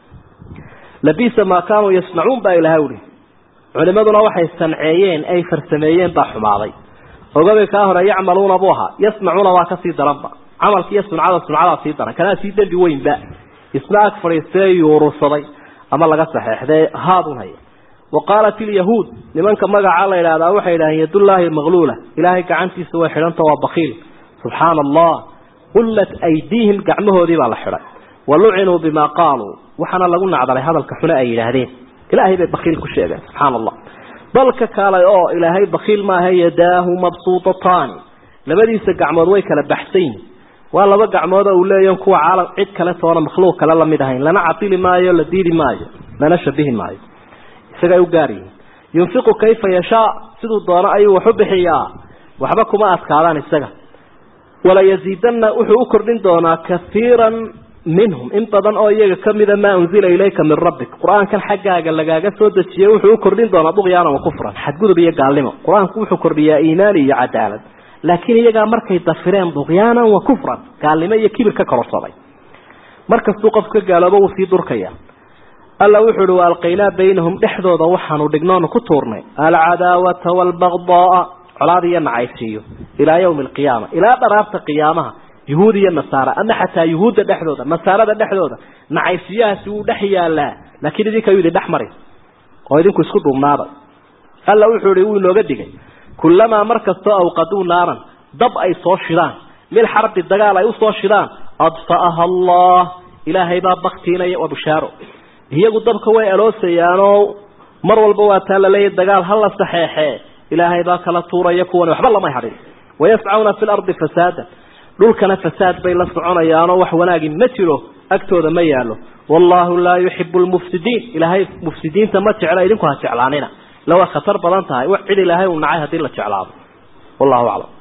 labisa maa kaanuu yasnacuun baa ilahay uhi culimaduna waxay sanceeyeen ay farsameeyeen baa xumaaday ogabay kaa hore yacmaluuna buu ahaa yasnacuuna waa kasii daranba camalka iyo suncada suncadaa sii daran kanaa sii dembi weynba isna ag fadhiistee yuurusaday ama laga saxeexdee haadun haya wa qaalat ilyahuud nimanka magacaa la yidhaahdaa waxay yidhaaheen yadullaahi maqluula ilaahay gacantiisa way xidhanta waa bakiil subxaana allah qullat aydiihim gacmahoodii baa la xidhay wa lucinuu bimaa qaaluu waxaana lagu nacdalay hadalka xune ay yidhaahdeen ilaahay bay bakiil ku sheegeen subxaana allah balka kaalay oo ilaahay bakiil maaha yadaahu mabsuutataani labadiisa gacmood way kala baxsan yihin waa laba gacmood oo uu leeyahy kuwa caalam cid kale toona makhluuq kale lamid ahayn lana cadili maayo la diidi maayo lana shabihi maayo isagay u gaar yihiin yunfiqu kayfa yashaa siduu doono ayuu wax u bixiyaa waxba kuma adkaadaan isaga wala yaziidanna wuxuu u kordhin doonaa kaiiran minhum in badan oo iyaga kamida maa unzila ilayka min rabbik qur-aankan xaggaaga lagaaga soo dejiyey wuxuu u kordhin doonaa duqyaanan wa kufran xadgudub iyo gaalnimo qur-aanku wuxuu kordhiyaa iimaan iyo cadaalad laakiin iyagaa markay dafireen duqyaanan wa kufran gaalnimo iyo kibir ka kororsaday markastuu qof ka gaaloobo wuu sii durkaya alla wuxuu uhi waalqaynaa baynahum dhexdooda waxaanu dhignoonu ku tuurnay alcadaawata waalbagdaaa colaad iyo nacaysiiyo ilaa yawmi alqiyaama ilaa dharaarta qiyaamaha yuhuud iyo nasaara ama xataa yuhuudda dhexdooda nasaarada dhexdooda nacaysiyahaasi wuu dhex yaalaa laakiin idinka yuu idin dhex mari oo idinku isku duubnaada alla wuxuu ihi wuu inooga digay kullamaa mar kastoo awqaduu naaran dab ay soo shidaan lilxarbi dagaal ay usoo shidaan adfa'aha allah ilaahay baa baktiinaya waa bushaaro iyagu dabka way aloosayaanoo mar walba waa taa laleeyahy dagaal ha la saxeexee ilaahay baa kala tuuraya kuwan waxba lamay hadhin wayascawna fi lardi fasaadan dhulkana fasaad bay la soconayaanoo wax wanaagi ma jiro agtooda ma yaalo wallahu laa yuxibu lmufsidiin ilaahay mufsidiinta ma jecla idinku ha jeclaanina ila waa khatar badan tahay wax cid ilaahay uu nacay haddii la jeclaado wallahu aclam